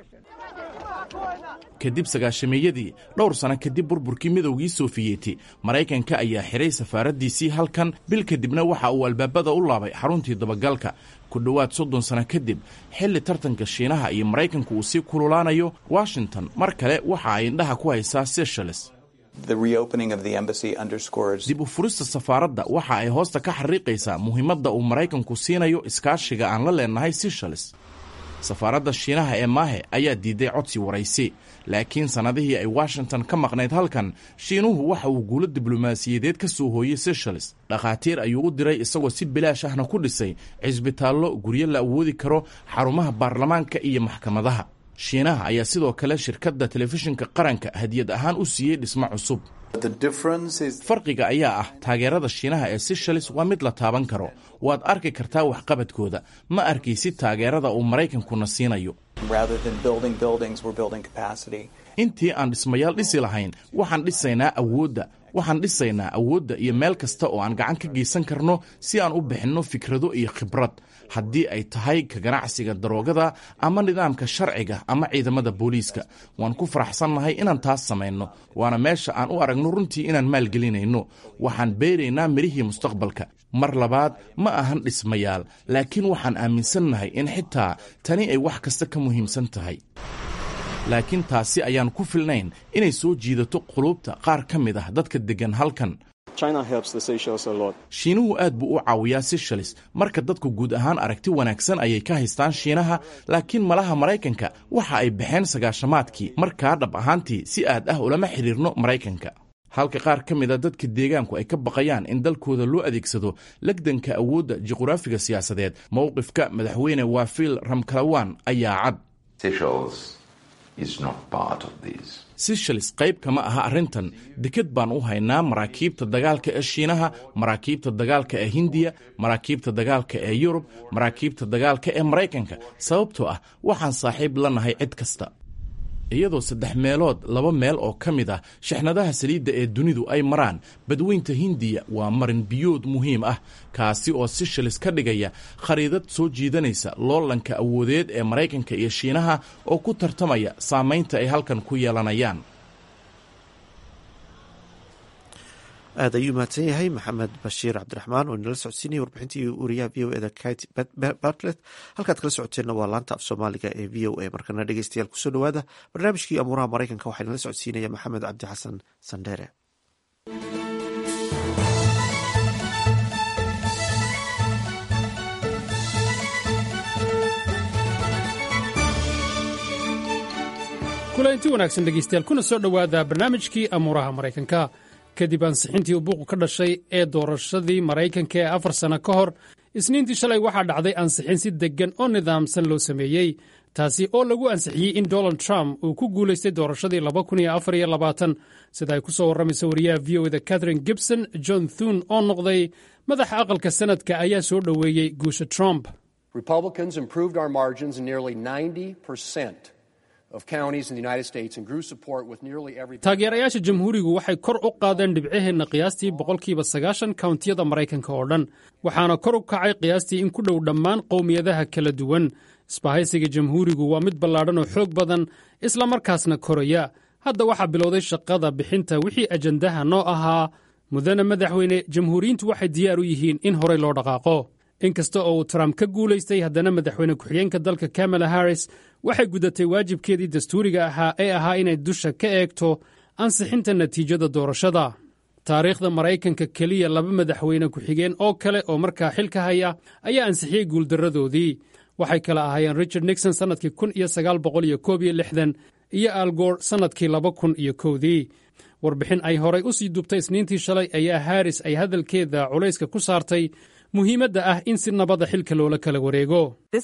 kadib sagaashameeyadii dhowr sano kadib burburkii midowgii sofiyeeti maraykanka ayaa xiray safaaraddiisii halkan bil kadibna waxa uu albaabada u laabay xaruntii dabagalka ku dhowaad soddon sano kadib xilli tartanka shiinaha iyo maraykanku uu sii kululaanayo washington mar kale waxa ay indhaha ku haysaa seychelles dib u furista safaaradda waxa ay hoosta ka xariiqaysaa muhiimadda uu maraykanku siinayo iskaashiga aan la leenahay seychelles safaaradda shiinaha ee maahe ayaa diiday codsi waraysi laakiin sannadihii ay washington ka maqnayd halkan shiinuhu waxa uu guulo diblomaasiyadeed ka soo hooyey seychelles dhakhaatiir ayuu u diray isagoo si bilaash ahna ku dhisay cisbitaallo guryo la awoodi karo xarumaha baarlamaanka iyo maxkamadaha shiinaha ayaa sidoo kale shirkadda telefishinka qaranka hadiyad ahaan u siiyey dhismo cusub farqiga ayaa ah taageerada shiinaha ee seychelles waa mid la taaban karo waad arki kartaa waxqabadkooda ma arkaysid taageerada uu maraykankuna siinayo intii aan dhismayaal dhisi lahayn waxaan dhisaynaa awoodda waxaan dhisaynaa awoodda iyo meel kasta oo aan gacan ka geysan karno si aan u bixinno fikrado iyo khibrad haddii ay tahay ka ganacsiga daroogada ama nidaamka sharciga ama ciidamada booliiska waan ku faraxsannahay inaan taas samayno waana meesha aan u aragno runtii inaan maalgelinayno waxaan beeraynaa midhihii mustaqbalka mar labaad ma ahan dhismayaal laakiin waxaan aaminsannahay in xitaa tani ay wax kasta ka muhiimsan tahay laakiin taasi ayaan ku filnayn inay soo jiidato quluubta qaar ka mid ah dadka deggan halkan shiinuhu aad buu u caawiyaa seychelles marka dadku guud ahaan aragti wanaagsan ayay ka haystaan shiinaha laakiin malaha maraykanka waxa ay baxeen sagaashamaadkii markaa dhab ahaantii si aad ah ulama xidhiirno maraykanka halka qaar ka mid a dadka deegaanku ay ka baqayaan in dalkooda loo adeegsado legdanka awoodda juqraafiga siyaasadeed mowqifka madaxweyne waafil ramkalawan ayaa cad seychelles qayb kama aha arrintan deked baan u haynaa maraakiibta dagaalka ee shiinaha maraakiibta dagaalka ee hindiya maraakiibta dagaalka ee yurub maraakiibta dagaalka ee maraykanka sababtoo ah waxaan saaxiib la nahay cid kasta iyadoo saddex meelood laba meel oo ka mid ah shixnadaha saliidda ee dunidu ay maraan badweynta hindiya waa marin biyood muhiim ah kaasi oo seychelles ka dhigaya khariidad soo jiidanaysa loolanka awoodeed ee maraykanka iyo shiinaha oo ku tartamaya saamaynta ay halkan ku yeelanayaan aad ayuu mahadsan yahay maxamed bashiir cabdiraxmaan oo inala socodsiinaya warbixintii wariyaha v o eda kit bartlet halkaad kala socoteenna waa laanta af soomaaliga ee v o a markana dhegeystayaal kusoo dhowaada barnaamijkii amuuraha maraykanka waxaa inala socodsiinaya maxamed cabdi xasan sandheere kulanti wanaagsan dhegeystayaal kuna soo dhowaada barnaamijkii amuuraha maraykanka kadib ansixintii uu buuqu ka dhashay ee doorashadii maraykanka ee afar sanno ka hor isniintii shalay waxaa dhacday ansixin si deggan oo nidaamsan loo sameeyey taasi oo lagu ansixiyey in donald trump uu ku guulaystay doorashadii sida ay ku soo warramaysa wariyaha v o da catherine gibson john thun oo noqday madaxa aqalka sanadka ayaa soo dhoweeyey guusha trump taageerayaasha jamhuurigu waxay kor u qaadeen dhibcaheenna qiyaastii boqolkiiba sagaashan kawntiyada maraykanka oo dhan waxaana kor u kacay qiyaastii in ku dhow dhammaan qowmiyadaha kala duwan isbahaysiga jamhuurigu waa mid ballaadhan oo xoog badan isla markaasna koraya hadda waxaa bilowday shaqada bixinta wixii ajandaha noo ahaa mudane madaxweyne jamhuuriyiintu waxay diyaar u yihiin in horey loo dhaqaaqo inkasta oo uu trump ka guulaystay haddana madaxweyne ku-xigeenka dalka kamala harris waxay gudatay waajibkeedii dastuuriga ahaa ee ahaa inay dusha ka eegto ansixinta natiijada doorashada taariikhda maraykanka keliya laba madaxweyne ku-xigeen oo kale oo markaa xilka haya ayaa ansixiyey guuldarradoodii waxay kala ahaayeen richard nixon sannadkii kun iyo sagaal boqol iyo koob iyo lixdan iyo algoor sannadkii laba kun iyo kowdii warbixin ay horay u sii dubtay isniintii shalay ayaa harris ay hadalkeeda culayska ku saartay muhiimadda ah in si nabada xilka loola kala wareego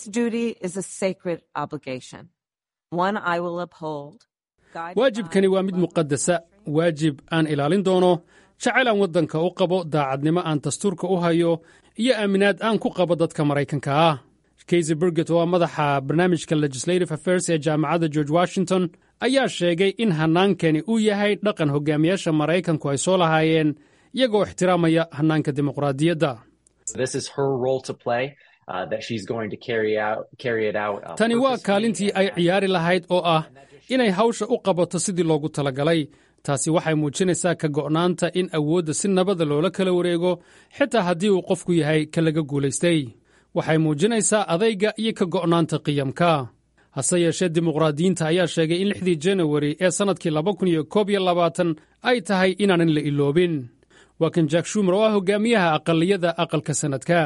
waajibkani waa mid muqadasa waajib aan ilaalin doono jacayl aan waddanka u qabo daacadnimo aan dastuurka u hayo iyo aaminaad aan ku qabo dadka maraykanka ah kaysy burget oo ah madaxa barnaamijka legislative affairs ee jaamacadda george washington ayaa sheegay in hannaankani uu yahay dhaqan hogaamiyaasha maraykanku ay soo lahaayeen iyagoo ixtiraamaya hannaanka dimuqraadiyadda tani waa kaalintii ay ciyaari lahayd oo ah inay hawsha u qabato sidii loogu talagalay taasi waxay muujinaysaa ka go'naanta in awoodda si nabada loola kala wareego xitaa haddii uu qofku yahay ka laga guulaystay waxay muujinaysaa adayga iyo ka go'naanta qiyamka hase yeeshee dimuqraadiyiinta ayaa sheegay in lixdii janawari ee sannadkii laba kun iyo koob iyo labaatan ay tahay inaanan la iloobin waa kan jack shumer oo ah hogaamiyaha aqaliyada aqalka sannadka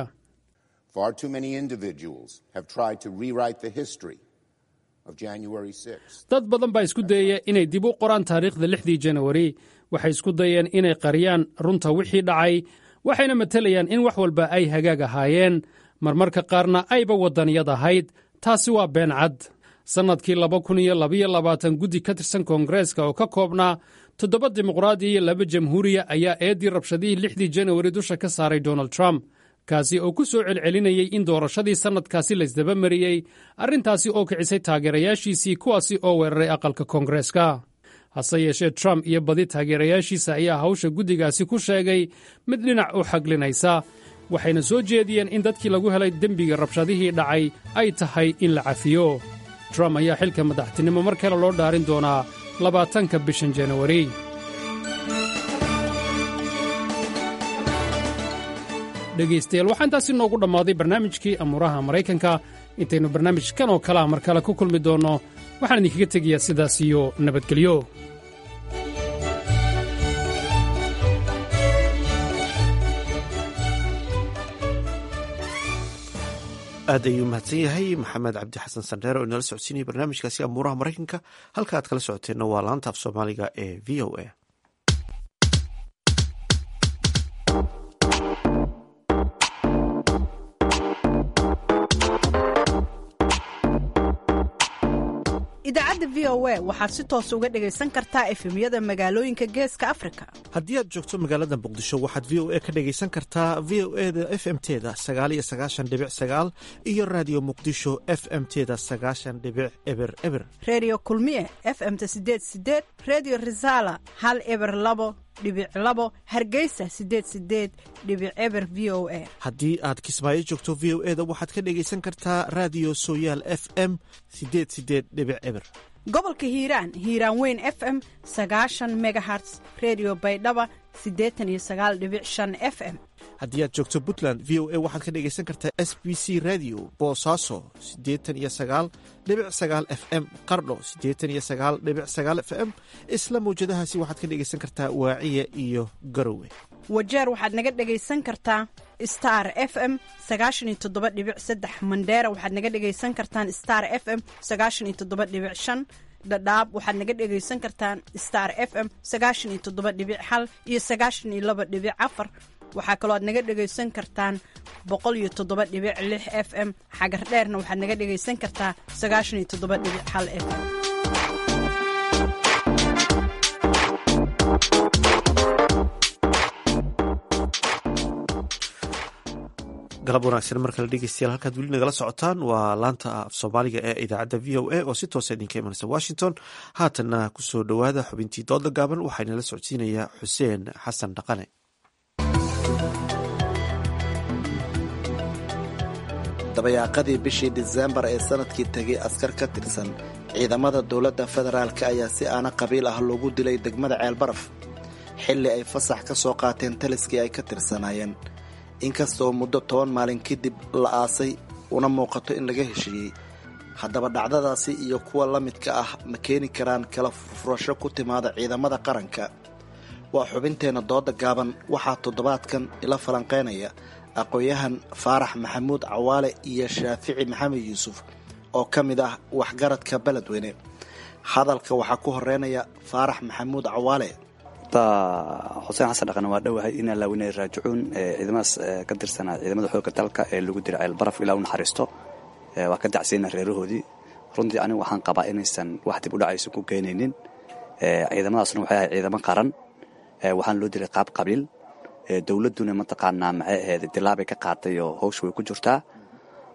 dad badan baa isku dayaya inay dib u qoraan taariikhda lixdii janawari waxay isku dayeen inay qariyaan runta wixii dhacay waxayna matelayaan in wax walba ay hagaag ahaayeen marmarka qaarna ayba waddaniyad ahayd taasi waa been cad sannadkii laba kun iyo labaiyo labaatan guddi ka tirsan koongareeska oo ka koobnaa toddoba dimuqraadi iyo laba jamhuuriya ayaa eeddii rabshadihii lixdii janawari dusha ka saaray donald trump kaasi oo ku soo celcelinayay in doorashadii sannadkaasi laysdaba mariyey arrintaasi oo kicisay taageerayaashiisii kuwaasi oo weeraray aqalka koongareeska hase yeeshee trump iyo badi taageerayaashiisa ayaa hawsha guddigaasi ku sheegay mid dhinac u xaglinaysa waxayna soo jeediyeen in dadkii lagu helay dembiga rabshadihii dhacay ay tahay in la cafiyo trump ayaa xilka madaxtinimo mar kale loo dhaarin doonaa labaatanka bishan janawari dhegaystayaal waxaa intaasi noogu dhammaaday barnaamijkii amuuraha maraykanka intaynu barnaamijkan oo kalea mar kale ku kulmi doonno waxaan idinkaga tegayaa sidaas iyo nabadgelyo aad ayuu mahadsan yahay maxamed cabdi xasan sandheer oo inala socodsiinaya barnaamijkaasi amuuraha maraykanka halka aad kala socoteenna waa laanta af soomaaliga ee v o a idaacadda v o a waxaad si toos uga dhegaysan kartaa efemyada magaalooyinka geeska afrika haddii aad joogto magaalada muqdisho waxaad v o a ka dhegaysan kartaa v o e da f m teda sagaal iyo sagaashan dhibic sagaal iyo raadiyo muqdisho f m teda sagaashan dhibic eber eber reediyo kulmiye f m-ta sideed sideed reediyo risaala hal eber labo dhibic labo hargeysa sideed sideed dhibic eber v o a haddii aad kismaayo joogto v o e da waxaad ka dhegaysan kartaa raadiyo sooyaal f m sideed sideed dhibic eber gobolka hiiraan hiiraan weyn f m sagaashan megaherts redio baydhaba siddeetan iyo sagaal dhibic shan f m haddii aad joogto puntland v o a waxaad ka dhegaysan kartaa s b c radio boosaaso siddeetan iyo sagaal dhibic sagaal f m qardho siddeetan iyo sagaal dhibic sagaal f m isla mawjadahaasi waxaad ka dhegaysan kartaa waaciya iyo garowe wajeer waxaad naga dhegaysan kartaa star f m sagaashan iyo toddoba dhibic saddex mandheera waxaad naga dhegaysan kartaan star f m sagaashan iyo toddoba dhibic shan dhadhaab waxaad naga dhegaysan kartaan star f m sagaashan iyo toddoba dhibic hal iyo sagaashan iyo laba dhibic afar waxaa kaloo aad naga dhegaysan kartaan boqol iyo toddoba dhibic lix f m xagar dheerna waxaad naga dhegaysan kartaa sagaashan iyo toddoba dhibic hal f m galab wanaagsan mar kale dhegeystayaal halkaad weli nagala socotaan waa laanta af soomaaliga ee idaacadda v o a oo si toosa idinka imanaysa washington haatanna kusoo dhowaada xubintii dooda gaaban waxaa inala socodsiinayaa xuseen xasan dhaqane dabayaaqadii bishii diseembar ee sanadkii tegay askar ka tirsan ciidamada dowladda federaalk ayaa si aana qabiil ah loogu dilay degmada ceelbaraf xilli ay fasax ka soo qaateen taliskii ay ka tirsanaayeen inkastoo muddo toban maalin kadib la aasay una muuqato in laga heshiiyey haddaba dhacdadaasi iyo kuwa la midka ah ma keeni karaan kala furfurasho ku timaada ciidamada qaranka waa xubinteenna dooda gaaban waxaa toddobaadkan ila falanqaynaya aqoon-yahan faarax maxamuud cawaale iyo shaafici maxamed yuusuf oo ka mid ah waxgaradka beledweyne hadalka waxaa ku horeynaya faarax maxamuud cawaale xuseen xasan dhaqan waa dhowahay in allaawina raajicuun ciidamadaas ka tirsanaa ciidamada xoogga dalka ee lagu diray ceelbaraf ilaa u naxariisto waa ka dacsayna reerahoodii runtii anigu waxaan qabaa inaysan wax dib u dhacaysa ku keenaynin ciidamadaasna waxay ahay ciidamo qaran waxaan loo diray qaab qabiil dowladduna mataqaanaa maxay ahayd dilaabay ka qaatay oo hawsha way ku jirtaa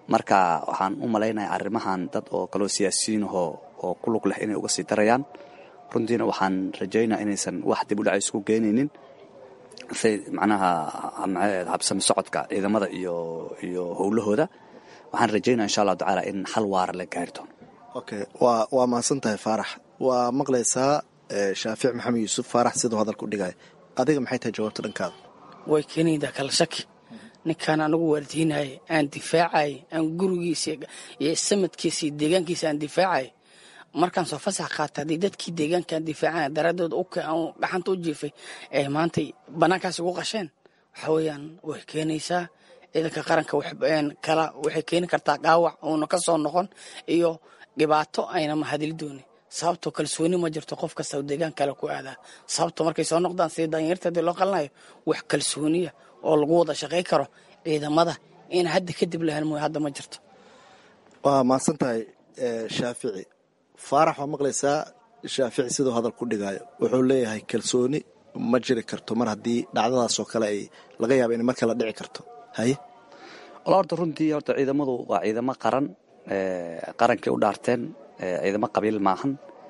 marka waxaan u malaynayaa arrimahan dad oo kaloo siyaasiyiinahoo oo ku lug leh inay uga sii darayaan runtiina waxaan rajaynaa inaysan wax dib u dhaca isku geenaynin say macnaha habsami socodka ciidamada iyo iyo howlahooda waxaan rajaynaa insha allahu tacaala in xal waara la gaari doono okay waa waa mahadsan tahay faarax waa maqlaysaa shaafic maxamed yuusuf faarax siduu hadalka u dhigaya adiga maxay tahay jawaabta dhankaada way keenaydaa kala shaki ninkaan anagu waardiinaya aan difaacay aan gurigiisa iyo samadkiisa iyo deegaankiisa aan difaacay markaan soo fasax qaata haddii dadkii deegaankaan difaacana daraaddood gaxanta u jiifay ee maantay bannaankaas ugu qasheen waxa weeyaan way keenaysaa ciidanka qaranka kala waxay keeni kartaa dhaawac uuna ka soo noqon iyo dhibaato ayna mahadili doonin sababtoo kalsooni ma jirto qof kasta deegaan kale ku aadaa sababto markay soo noqdaan sidii danyarta hadii loo qalinayo wax kalsooniya oo lagu wada shaqay karo ciidamada in hadda kadib lahan mooy hadda ma jirto waa mahadsan tahay shaafici faarax waa maqlaysaa shaafici siduu hadal ku dhigayo wuxuu leeyahay kalsooni ma jiri karto mar haddii dhacdadaasoo kale ay laga yaaba inay mar kale dhici karto haye wala horta runtii horta ciidamadu waa ciidamo qaran qarankay u dhaarteen ciidamo qabiil maahan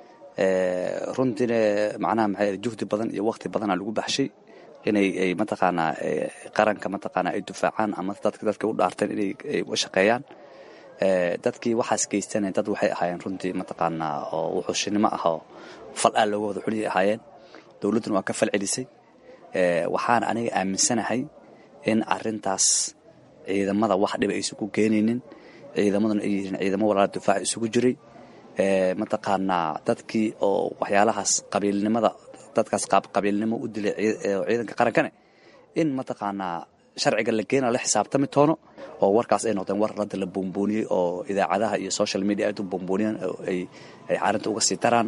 runtiina macnaha maxay juhdi badan iyo waqti badana lagu baxshay inay ay mataqaanaa qaranka mataqaanaa ay difaacaan ama dadka dadka u dhaarteen inay ay u shaqeeyaan dadkii waxaas geystana dad waxay ahaayeen runtii mataqaanaa oo wuxuushinimo ah oo fal aa looga wada xuliyay ahaayeen dowladduna waa ka fal celisay waxaana aniga aaminsanahay in arintaas ciidamada wax dhiba aysan ku keenaynin ciidamaduna ay yihiin ciidamo walaala difaac isugu jiray mataqaanaa dadkii oo waxyaalahaas qabiilnimada dadkaas qabiilnimo u dilay ciidanka qarankane in mataqaanaa sharciga la geena la xisaabtami toono oo warkaas ay noqdeen war radda la buunbuuniyey oo idaacadaha iyo social media aad u buunbuuniyeen ay ay caarinta uga sii daraan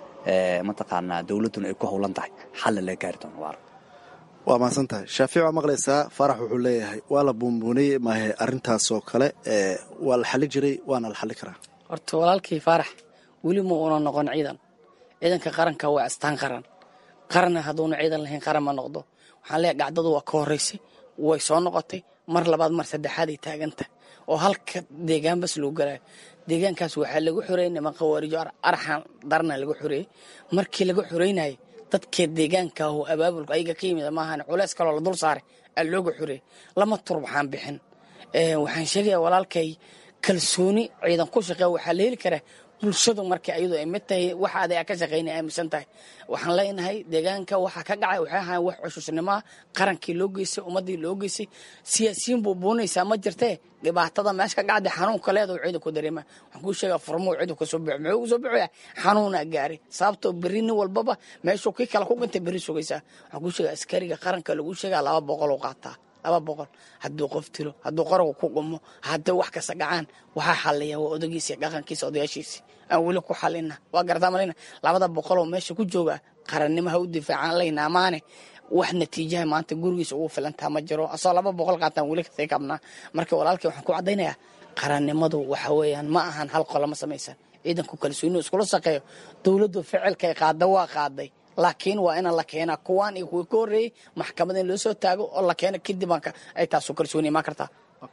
mataqaanaa dowladduna ay ku howlan tahay xalla laga gaari doono waara waa mahadsan tahay shaafic waa maqlaysaa faarax wuxuu leeyahay waa la buunbuuniyey maahe arrintaasoo kale waa la xali jiray waana la xali karaa horta walaalkii faarax weli ma uuna noqon ciidan ciidanka qaranka waa astaan qaran qaranna hadduuna ciidan lahayn qaran ma noqdo waxaan leeyahay dhacdadu waa ka horraysay way soo noqotay mar labaad mar saddexaad ay taagantahay oo halka deegaan bas loo galayo deegaankaas waxaa lagu xoreeyey niman khawaarijo araxan darna lagu xoreeyey markii laga xoreynayay dadka deegaanka oo abaabulka ayaga ka yimid maahan culeys kaloo la dul saaray aa looga xoreeyey lama tur waxaan bixin waxaan sheegaya walaalkay kalsooni ciidan ku shaqeeya waxaa la heli karaa bulshadu marka ayadu ay mid tahay waxa aday ka shaqaynay aaminsan tahay waxaan leenahay deegaanka waxaa ka dhacay waxay ahayn wax cushusnimoa qarankii loo geystay ummaddii loo geystay siyaasiyiin buu buunaysaa ma jirtee dhibaatada meesha ka dhacday xanuunka leedahu ciidan ku dareema waxaan kuu sheegaa furmuu ciidan kasoo bixo muxuu kasoo bixoyaa xanuunaa gaaray sababtoo berri nin walbaba meeshuu kii kale ku dhintay berri sugaysaa waxaan kuu sheegaa askariga qaranka lagu sheegaa laba boqol u qaataa laba boqol hadduu qof tilo hadduu qaragu ku qumo hadday wax kasta dhacaan waxaa xaliya waa odagiisa dhaqankiisa odayaashiisi aan weli ku xalina waa garataa malina labada boqoloo meesha ku jooga qarannimaha u difaacaan layna amaane wax natiijaha maanta gurigiisa ugu filantaa ma jiro asoo laba boqol qaataan weli kasii kabnaa marka walaalkii waxaan ku caddaynayaa qarannimadu waxa weeyaan ma ahan hal qolo ma samaysan ciidanku kalsooni iskula shaqeeyo dowladdu ficilkay qaada waa qaaday laakiin waa ina la keenaa kuwaan iyo kuwii ka horreeyey maxkamad in loo soo taago oo la keeno kadib ay taasu kalsooni imaan kartaa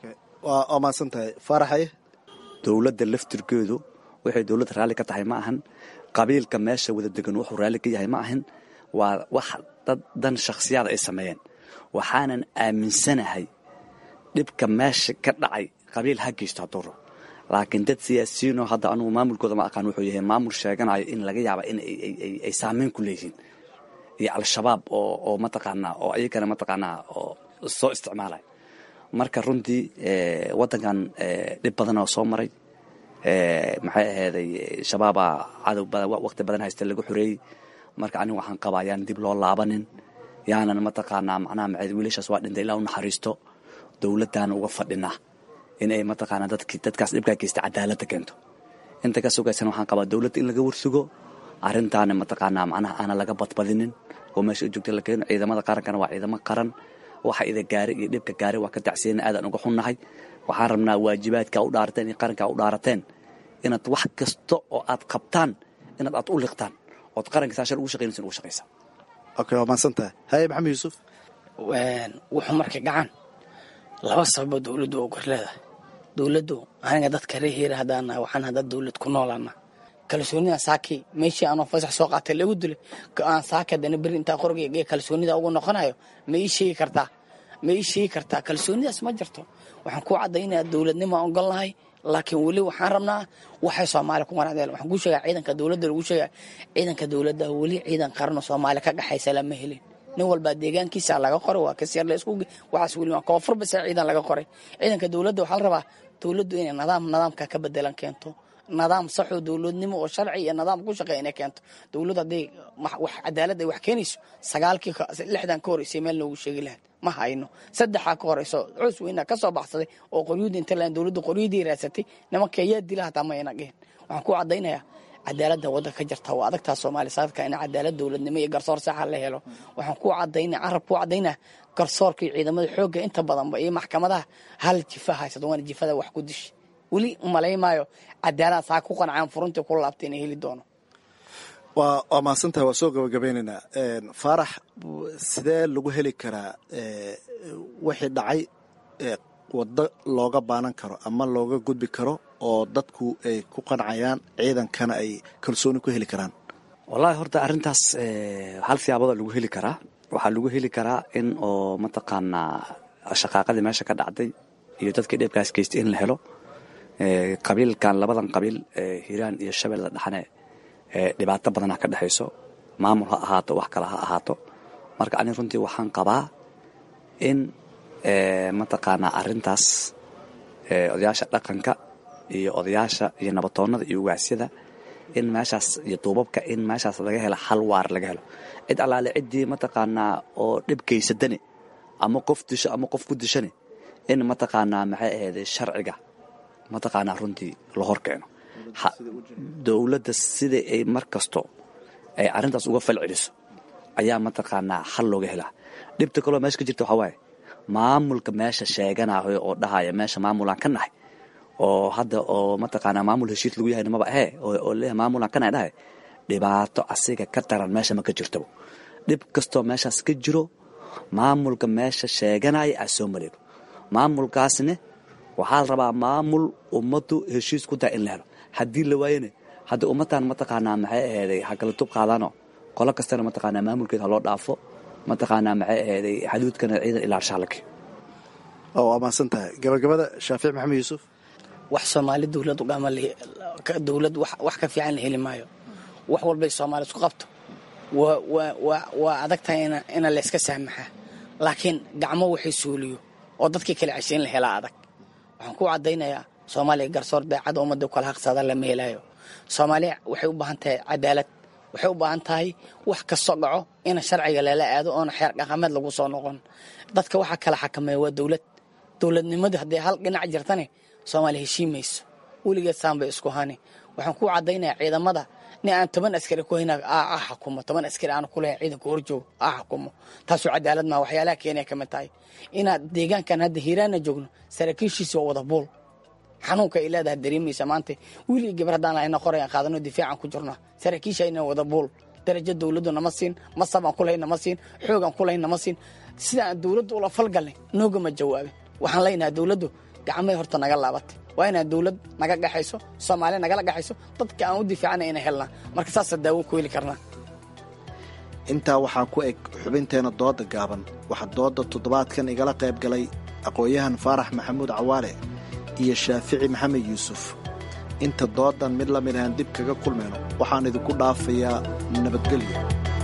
waa mahadsan tahay faaraxaye dowladda laftirkeedu waxay dowladda raalli ka tahay ma ahan qabiilka meesha wada degan wuxuu raalli ka yahay ma ahan waa wax dad dan shakhsiyaada ay sameeyeen waxaanan aaminsanahay dhibka meesha ka dhacay qabiil ha geysto hadduu rabo laakiin dad siyaasiyiinoo hadda anugu maamulkooda ma aqaan wuxuu yahay maamul sheeganayo in laga yaaba in ay saameyn ku leeyihiin iyo al-shabaab oo oo mataqaanaa oo ayagana mataqaanaa oo soo isticmaalaya marka runtii waddankan dhib badan oo soo maray maxay ahayday shabaabaa cadow badan waqti badan haysta lagu xoreeyey marka anigu waxaan qabaa yaan dib loo laabanin yaanan mataqaanaa macnaha maxay wiilashaas waa dhintay ilaa u naxariisto dowladdaana uga fadhinaa inay mataqaanaa dadki dadkaas dhibkaa geysta cadaaladda keento inta ka sugaysan waxaan qabaa dowladda in laga warsugo arrintaana mataqaanaa macnaha aana laga badbadinin oo meesha u joogta la keeno ciidamada qarankana waa ciidamo qaran waxa ida gaari iyo dhibka gaari waa ka tacsiyana aadaan uga xunnahay waxaan rabnaa waajibaadka u dhaarateen iyo qarankaa u dhaarateen inaad wax kasta oo aad qabtaan inaad aad u liqtaan ood qaranka saashan ugu shaqaynaysan ugu shaqaysa okay waa mahadsan tahay haye maxamed yuusuf wuxuu markay dhacaan laba sababoo dowladdu oo gor leedahay dowladdu aniga dadka reer hiira haddaan nahay waxaan hadda dowlad ku noolaana kalsoonida saaki meeshii aanoo fasax soo qaatay lagu dilay aan saaki haddana beri intaa qorgeyga ee kalsoonida ugu noqonayo ma ii sheegi kartaa ma ii sheegi kartaa kalsoonidaas ma jirto waxaan ku caddaynaya dowladnimo aan ogol nahay laakiin weli waxaan rabnaa waxay soomaaliya ku qanacdeen waxaan kuu sheegaa ciidanka dowladda lagu sheegaa ciidanka dowladda weli ciidan qaran oo soomaaliya ka dhaxaysa lama helin nin walbaa deegaankiisa laga qoray waa kasyar la isku waxaas weli koonfur base ciidan laga qoray ciidanka dowladda waxaa la rabaa dowladdu inay nidaam nidaamka ka bedelan keento nidaam saxoo dowladnimo oo sharci iyo nidaam ku shaqeeya inay keento dowladdu hadday wax cadaalad ay wax keenayso sagaalkii lixdan ka horeysay meel noogu sheegi lahayd ma hayno saddexaa ka horeyso coos weyna ka soo baxsaday oo qoryuudi inta lahayn dowladdu qoryadii raadsatay nimanka yaa dila hataa ma ayna dhihin waxaan ku caddaynayaa cadaaladda waddanka ka jirta waa adagtaa soomaaliya saadka in cadaalad dowladnimo iyo garsoor saxa la helo waxaan ku cadaynaya carab ku cadaynaya garsoorka iyo ciidamada xoogga inta badanba iyo maxkamadaha hal jifa haysato waana jifada wax ku dishi weli umalaymaayo cadaalad saa ku qancaan furuntii ku laabtay inay heli doono waa waa mahadsantahay waa soo gabagabeynaynaa faarax sidee lagu heli karaa wixii dhacay waddo looga baanan karo ama looga gudbi karo oo dadku ay ku qancayaan ciidankana ay kalsooni ku heli karaan wallaahi horta arrintaas hal siyaabada lagu heli karaa waxaa lagu heli karaa in oo mataqaanaa shaqaaqadii meesha ka dhacday iyo dadkii dheebkaas geystay in la helo qabiilkan labadan qabiil hiiraan iyo shabeelle dhaxane dhibaato badana ka dhexayso maamul ha ahaato wax kale ha ahaato marka ani runtii waxaan qabaa in mataqaanaa arrintaas odayaasha dhaqanka iyo odayaasha iyo nabatoonnada iyo ugaasyada in meeshaas iyo duubabka in meeshaas laga helo hal waar laga helo cid allaale ciddii mataqaanaa oo dhib geysadane ama qof disho ama qof ku dishane in mataqaanaa maxay ahayday sharciga mataqaanaa runtii la hor keeno dowladda sida ay mar kasto ay arrintaas uga fal celiso ayaa mataqaanaa xal looga helaa dhibta kaloo meesha ka jirta waxaa waaye maamulka meesha sheeganayo oo dhahaya meesha maamulaan ka nahay oo hadda oo mataqaanaa maamul heshiis lagu yahay maba ahee oo leeyahay maamulaan ka nahay dhahay dhibaato asiga ka daran meesha ma ka jirtaba dhib kastoo meeshaas ka jiro maamulka meesha sheeganaya aa soo maleego maamulkaasne waxaa la rabaa maamul ummaddu heshiis ku tahay in la helo haddii la waayane hadda ummaddan mataqaanaa maxay aheeday ha kala tub qaadaano qolo kastana mataqaanaa maamulkeeda ha loo dhaafo mataqaanaa maxay aheeday xaduudkana ciidan ilaarshaa la keeno waa mahadsan tahay gabagabada shaafic maxamed yuusuf wax soomaali dowlad ugama dowlad wax ka fiican la heli maayo wax walbay soomaali isku qabto waa adag tahay ina layska saamaxaa laakiin gacmo waxay suuliyo oo dadkii kala ceshay in la helaa adag waxaan ku caddaynayaa soomaaliya garsoor daacada ummadda kala haqsada lama helaayo soomaaliya waxay u baahan tahay cadaalad waxay u baahan tahay wax kastoo dhaco ina sharciga lala aado oona xeer dhaqameed lagu soo noqon dadka waxaa kala xakameeya waa dowlad dowladnimadu hadday hal dhinac jirtane soomaaliya heshiimayso weligeed saan bay isku hani waxaan ku caddaynayaa ciidamada nin aan toban askari ku hayna a xukumo toban askari aan kulahayn ciidanka horjoogo a xukumo taasoo cadaalad maa waxyaalaha keenaya ka mid tahay inaad deegaankan hadda hiiraana joogno saraakiishiisi waa wada buul xanuunka ay leedahay dareemaysa maanta wiil iyo gabar haddaan lahayna qorayaan qaadano difaacan ku jirna saraakiisha ayna wada buul darajo dowladdu nama siin masab aan kulahayn nama siin xoog aan kulahayn nama siin sida aan dowladdu ula falgalnay noogama jawaabin waxaan leenahay dowladdu gacmay horta naga laabatay waa inaan dowlad naga dhexayso soomaaliya nagala dhexayso dadka aan u difaacana ina helnaa marka saasa daawo ku heli karnaa intaa waxaa ku eg xubinteena dooda gaaban waxaa dooda toddobaadkan igala qayb galay aqoon-yahan faarax maxamuud cawaale iyo shaafici maxamed yuusuf inta doodan mid la mid ahaan dib kaga kulmayno waxaan idinku dhaafayaa nabadgelyo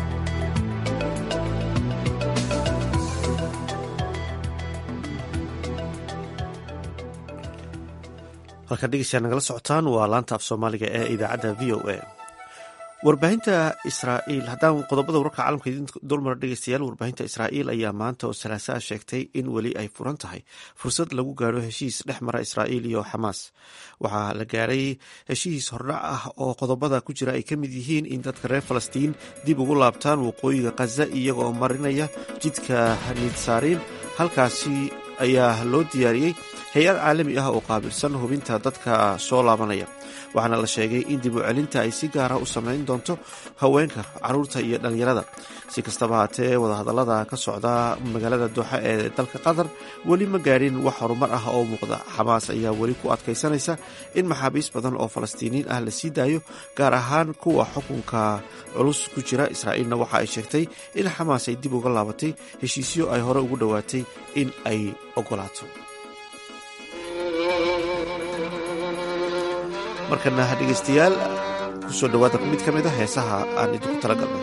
halkaan dhegeystayaa nagala socotaan waa laanta af soomaaliga ee idaacadda v o a warbaahinta israa'iil haddaan qodobada wararka caalamka idin dulmar dhegeystayaal warbaahinta israa'iil ayaa maanta oo salaasaa sheegtay in weli ay furan tahay fursad lagu gaaro heshiis dhex mara israa'iil iyo xamaas waxaa la gaaray heshiis hordhac ah oo qodobada ku jira ay ka mid yihiin in dadka reer falastiin dib ugu laabtaan waqooyiga khaza iyagoo marinaya jidka nidsaariin halkaasi ayaa loo diyaariyey hay-ad caalami ah oo qaabilsan hubinta dadka soo laabanaya waxaana la sheegay in dib u celinta ay si gaara u samayn doonto haweenka caruurta iyo dhallinyarada si kastaba haatee wadahadallada ka socda magaalada dooxa ee dalka qatar weli ma gaadhin wax horumar ah oo muuqda xamaas ayaa weli ku adkaysanaysa in maxaabiis badan oo falastiiniin ah la sii daayo gaar ahaan kuwa xukunka culus ku jira israa'iilna waxa ay sheegtay in xamaas ay dib uga laabatay heshiisyo ay hore ugu dhowaatay in ay ogolaato markana dhegaystayaal kusoo dhawaada mid ka mid a heesaha aan idinku tala galnay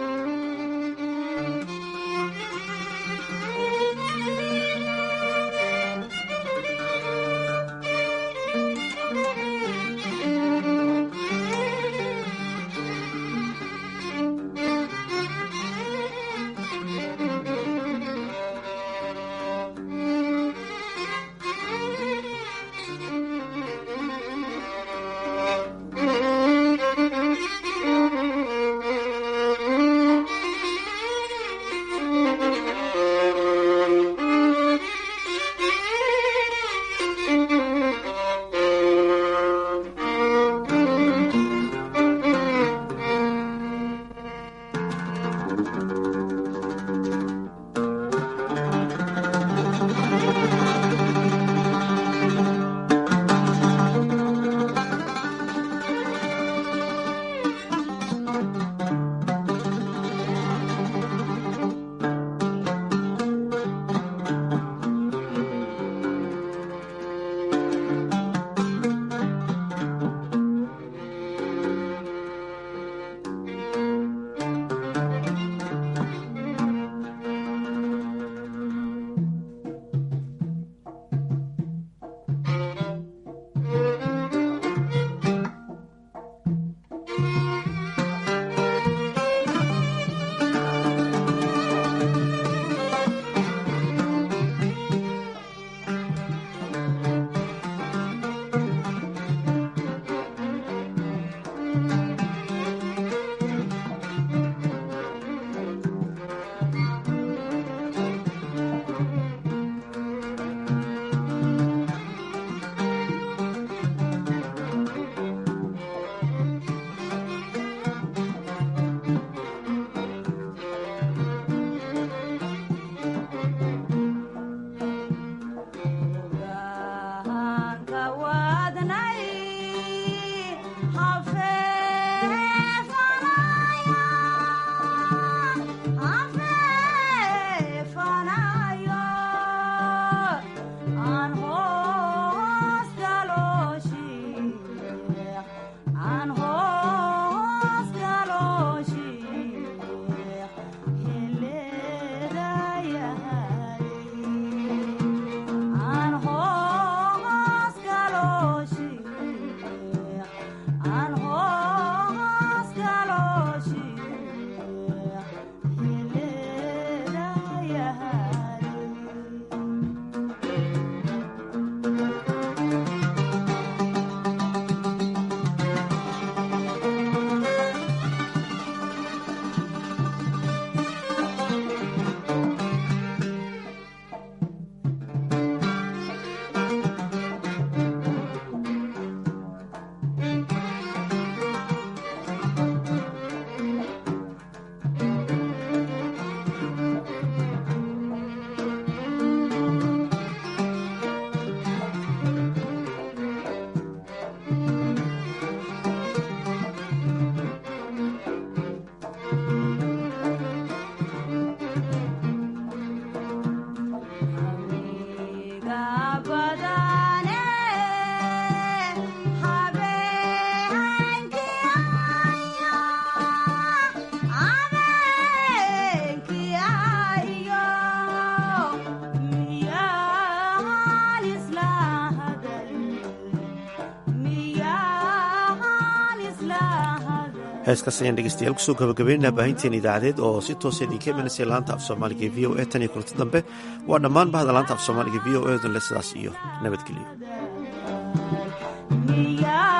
heeskaas ayaan dhegeystayaal kusoo gabagabeynaa baahinteen idaacadeed oo si toosa idinka imanaysa laanta af soomaaliga v o e tan iyo kulanti dambe waa dhammaan bahda laanta af soomaaliga v o e dan le sidaas iyo nabadgelyo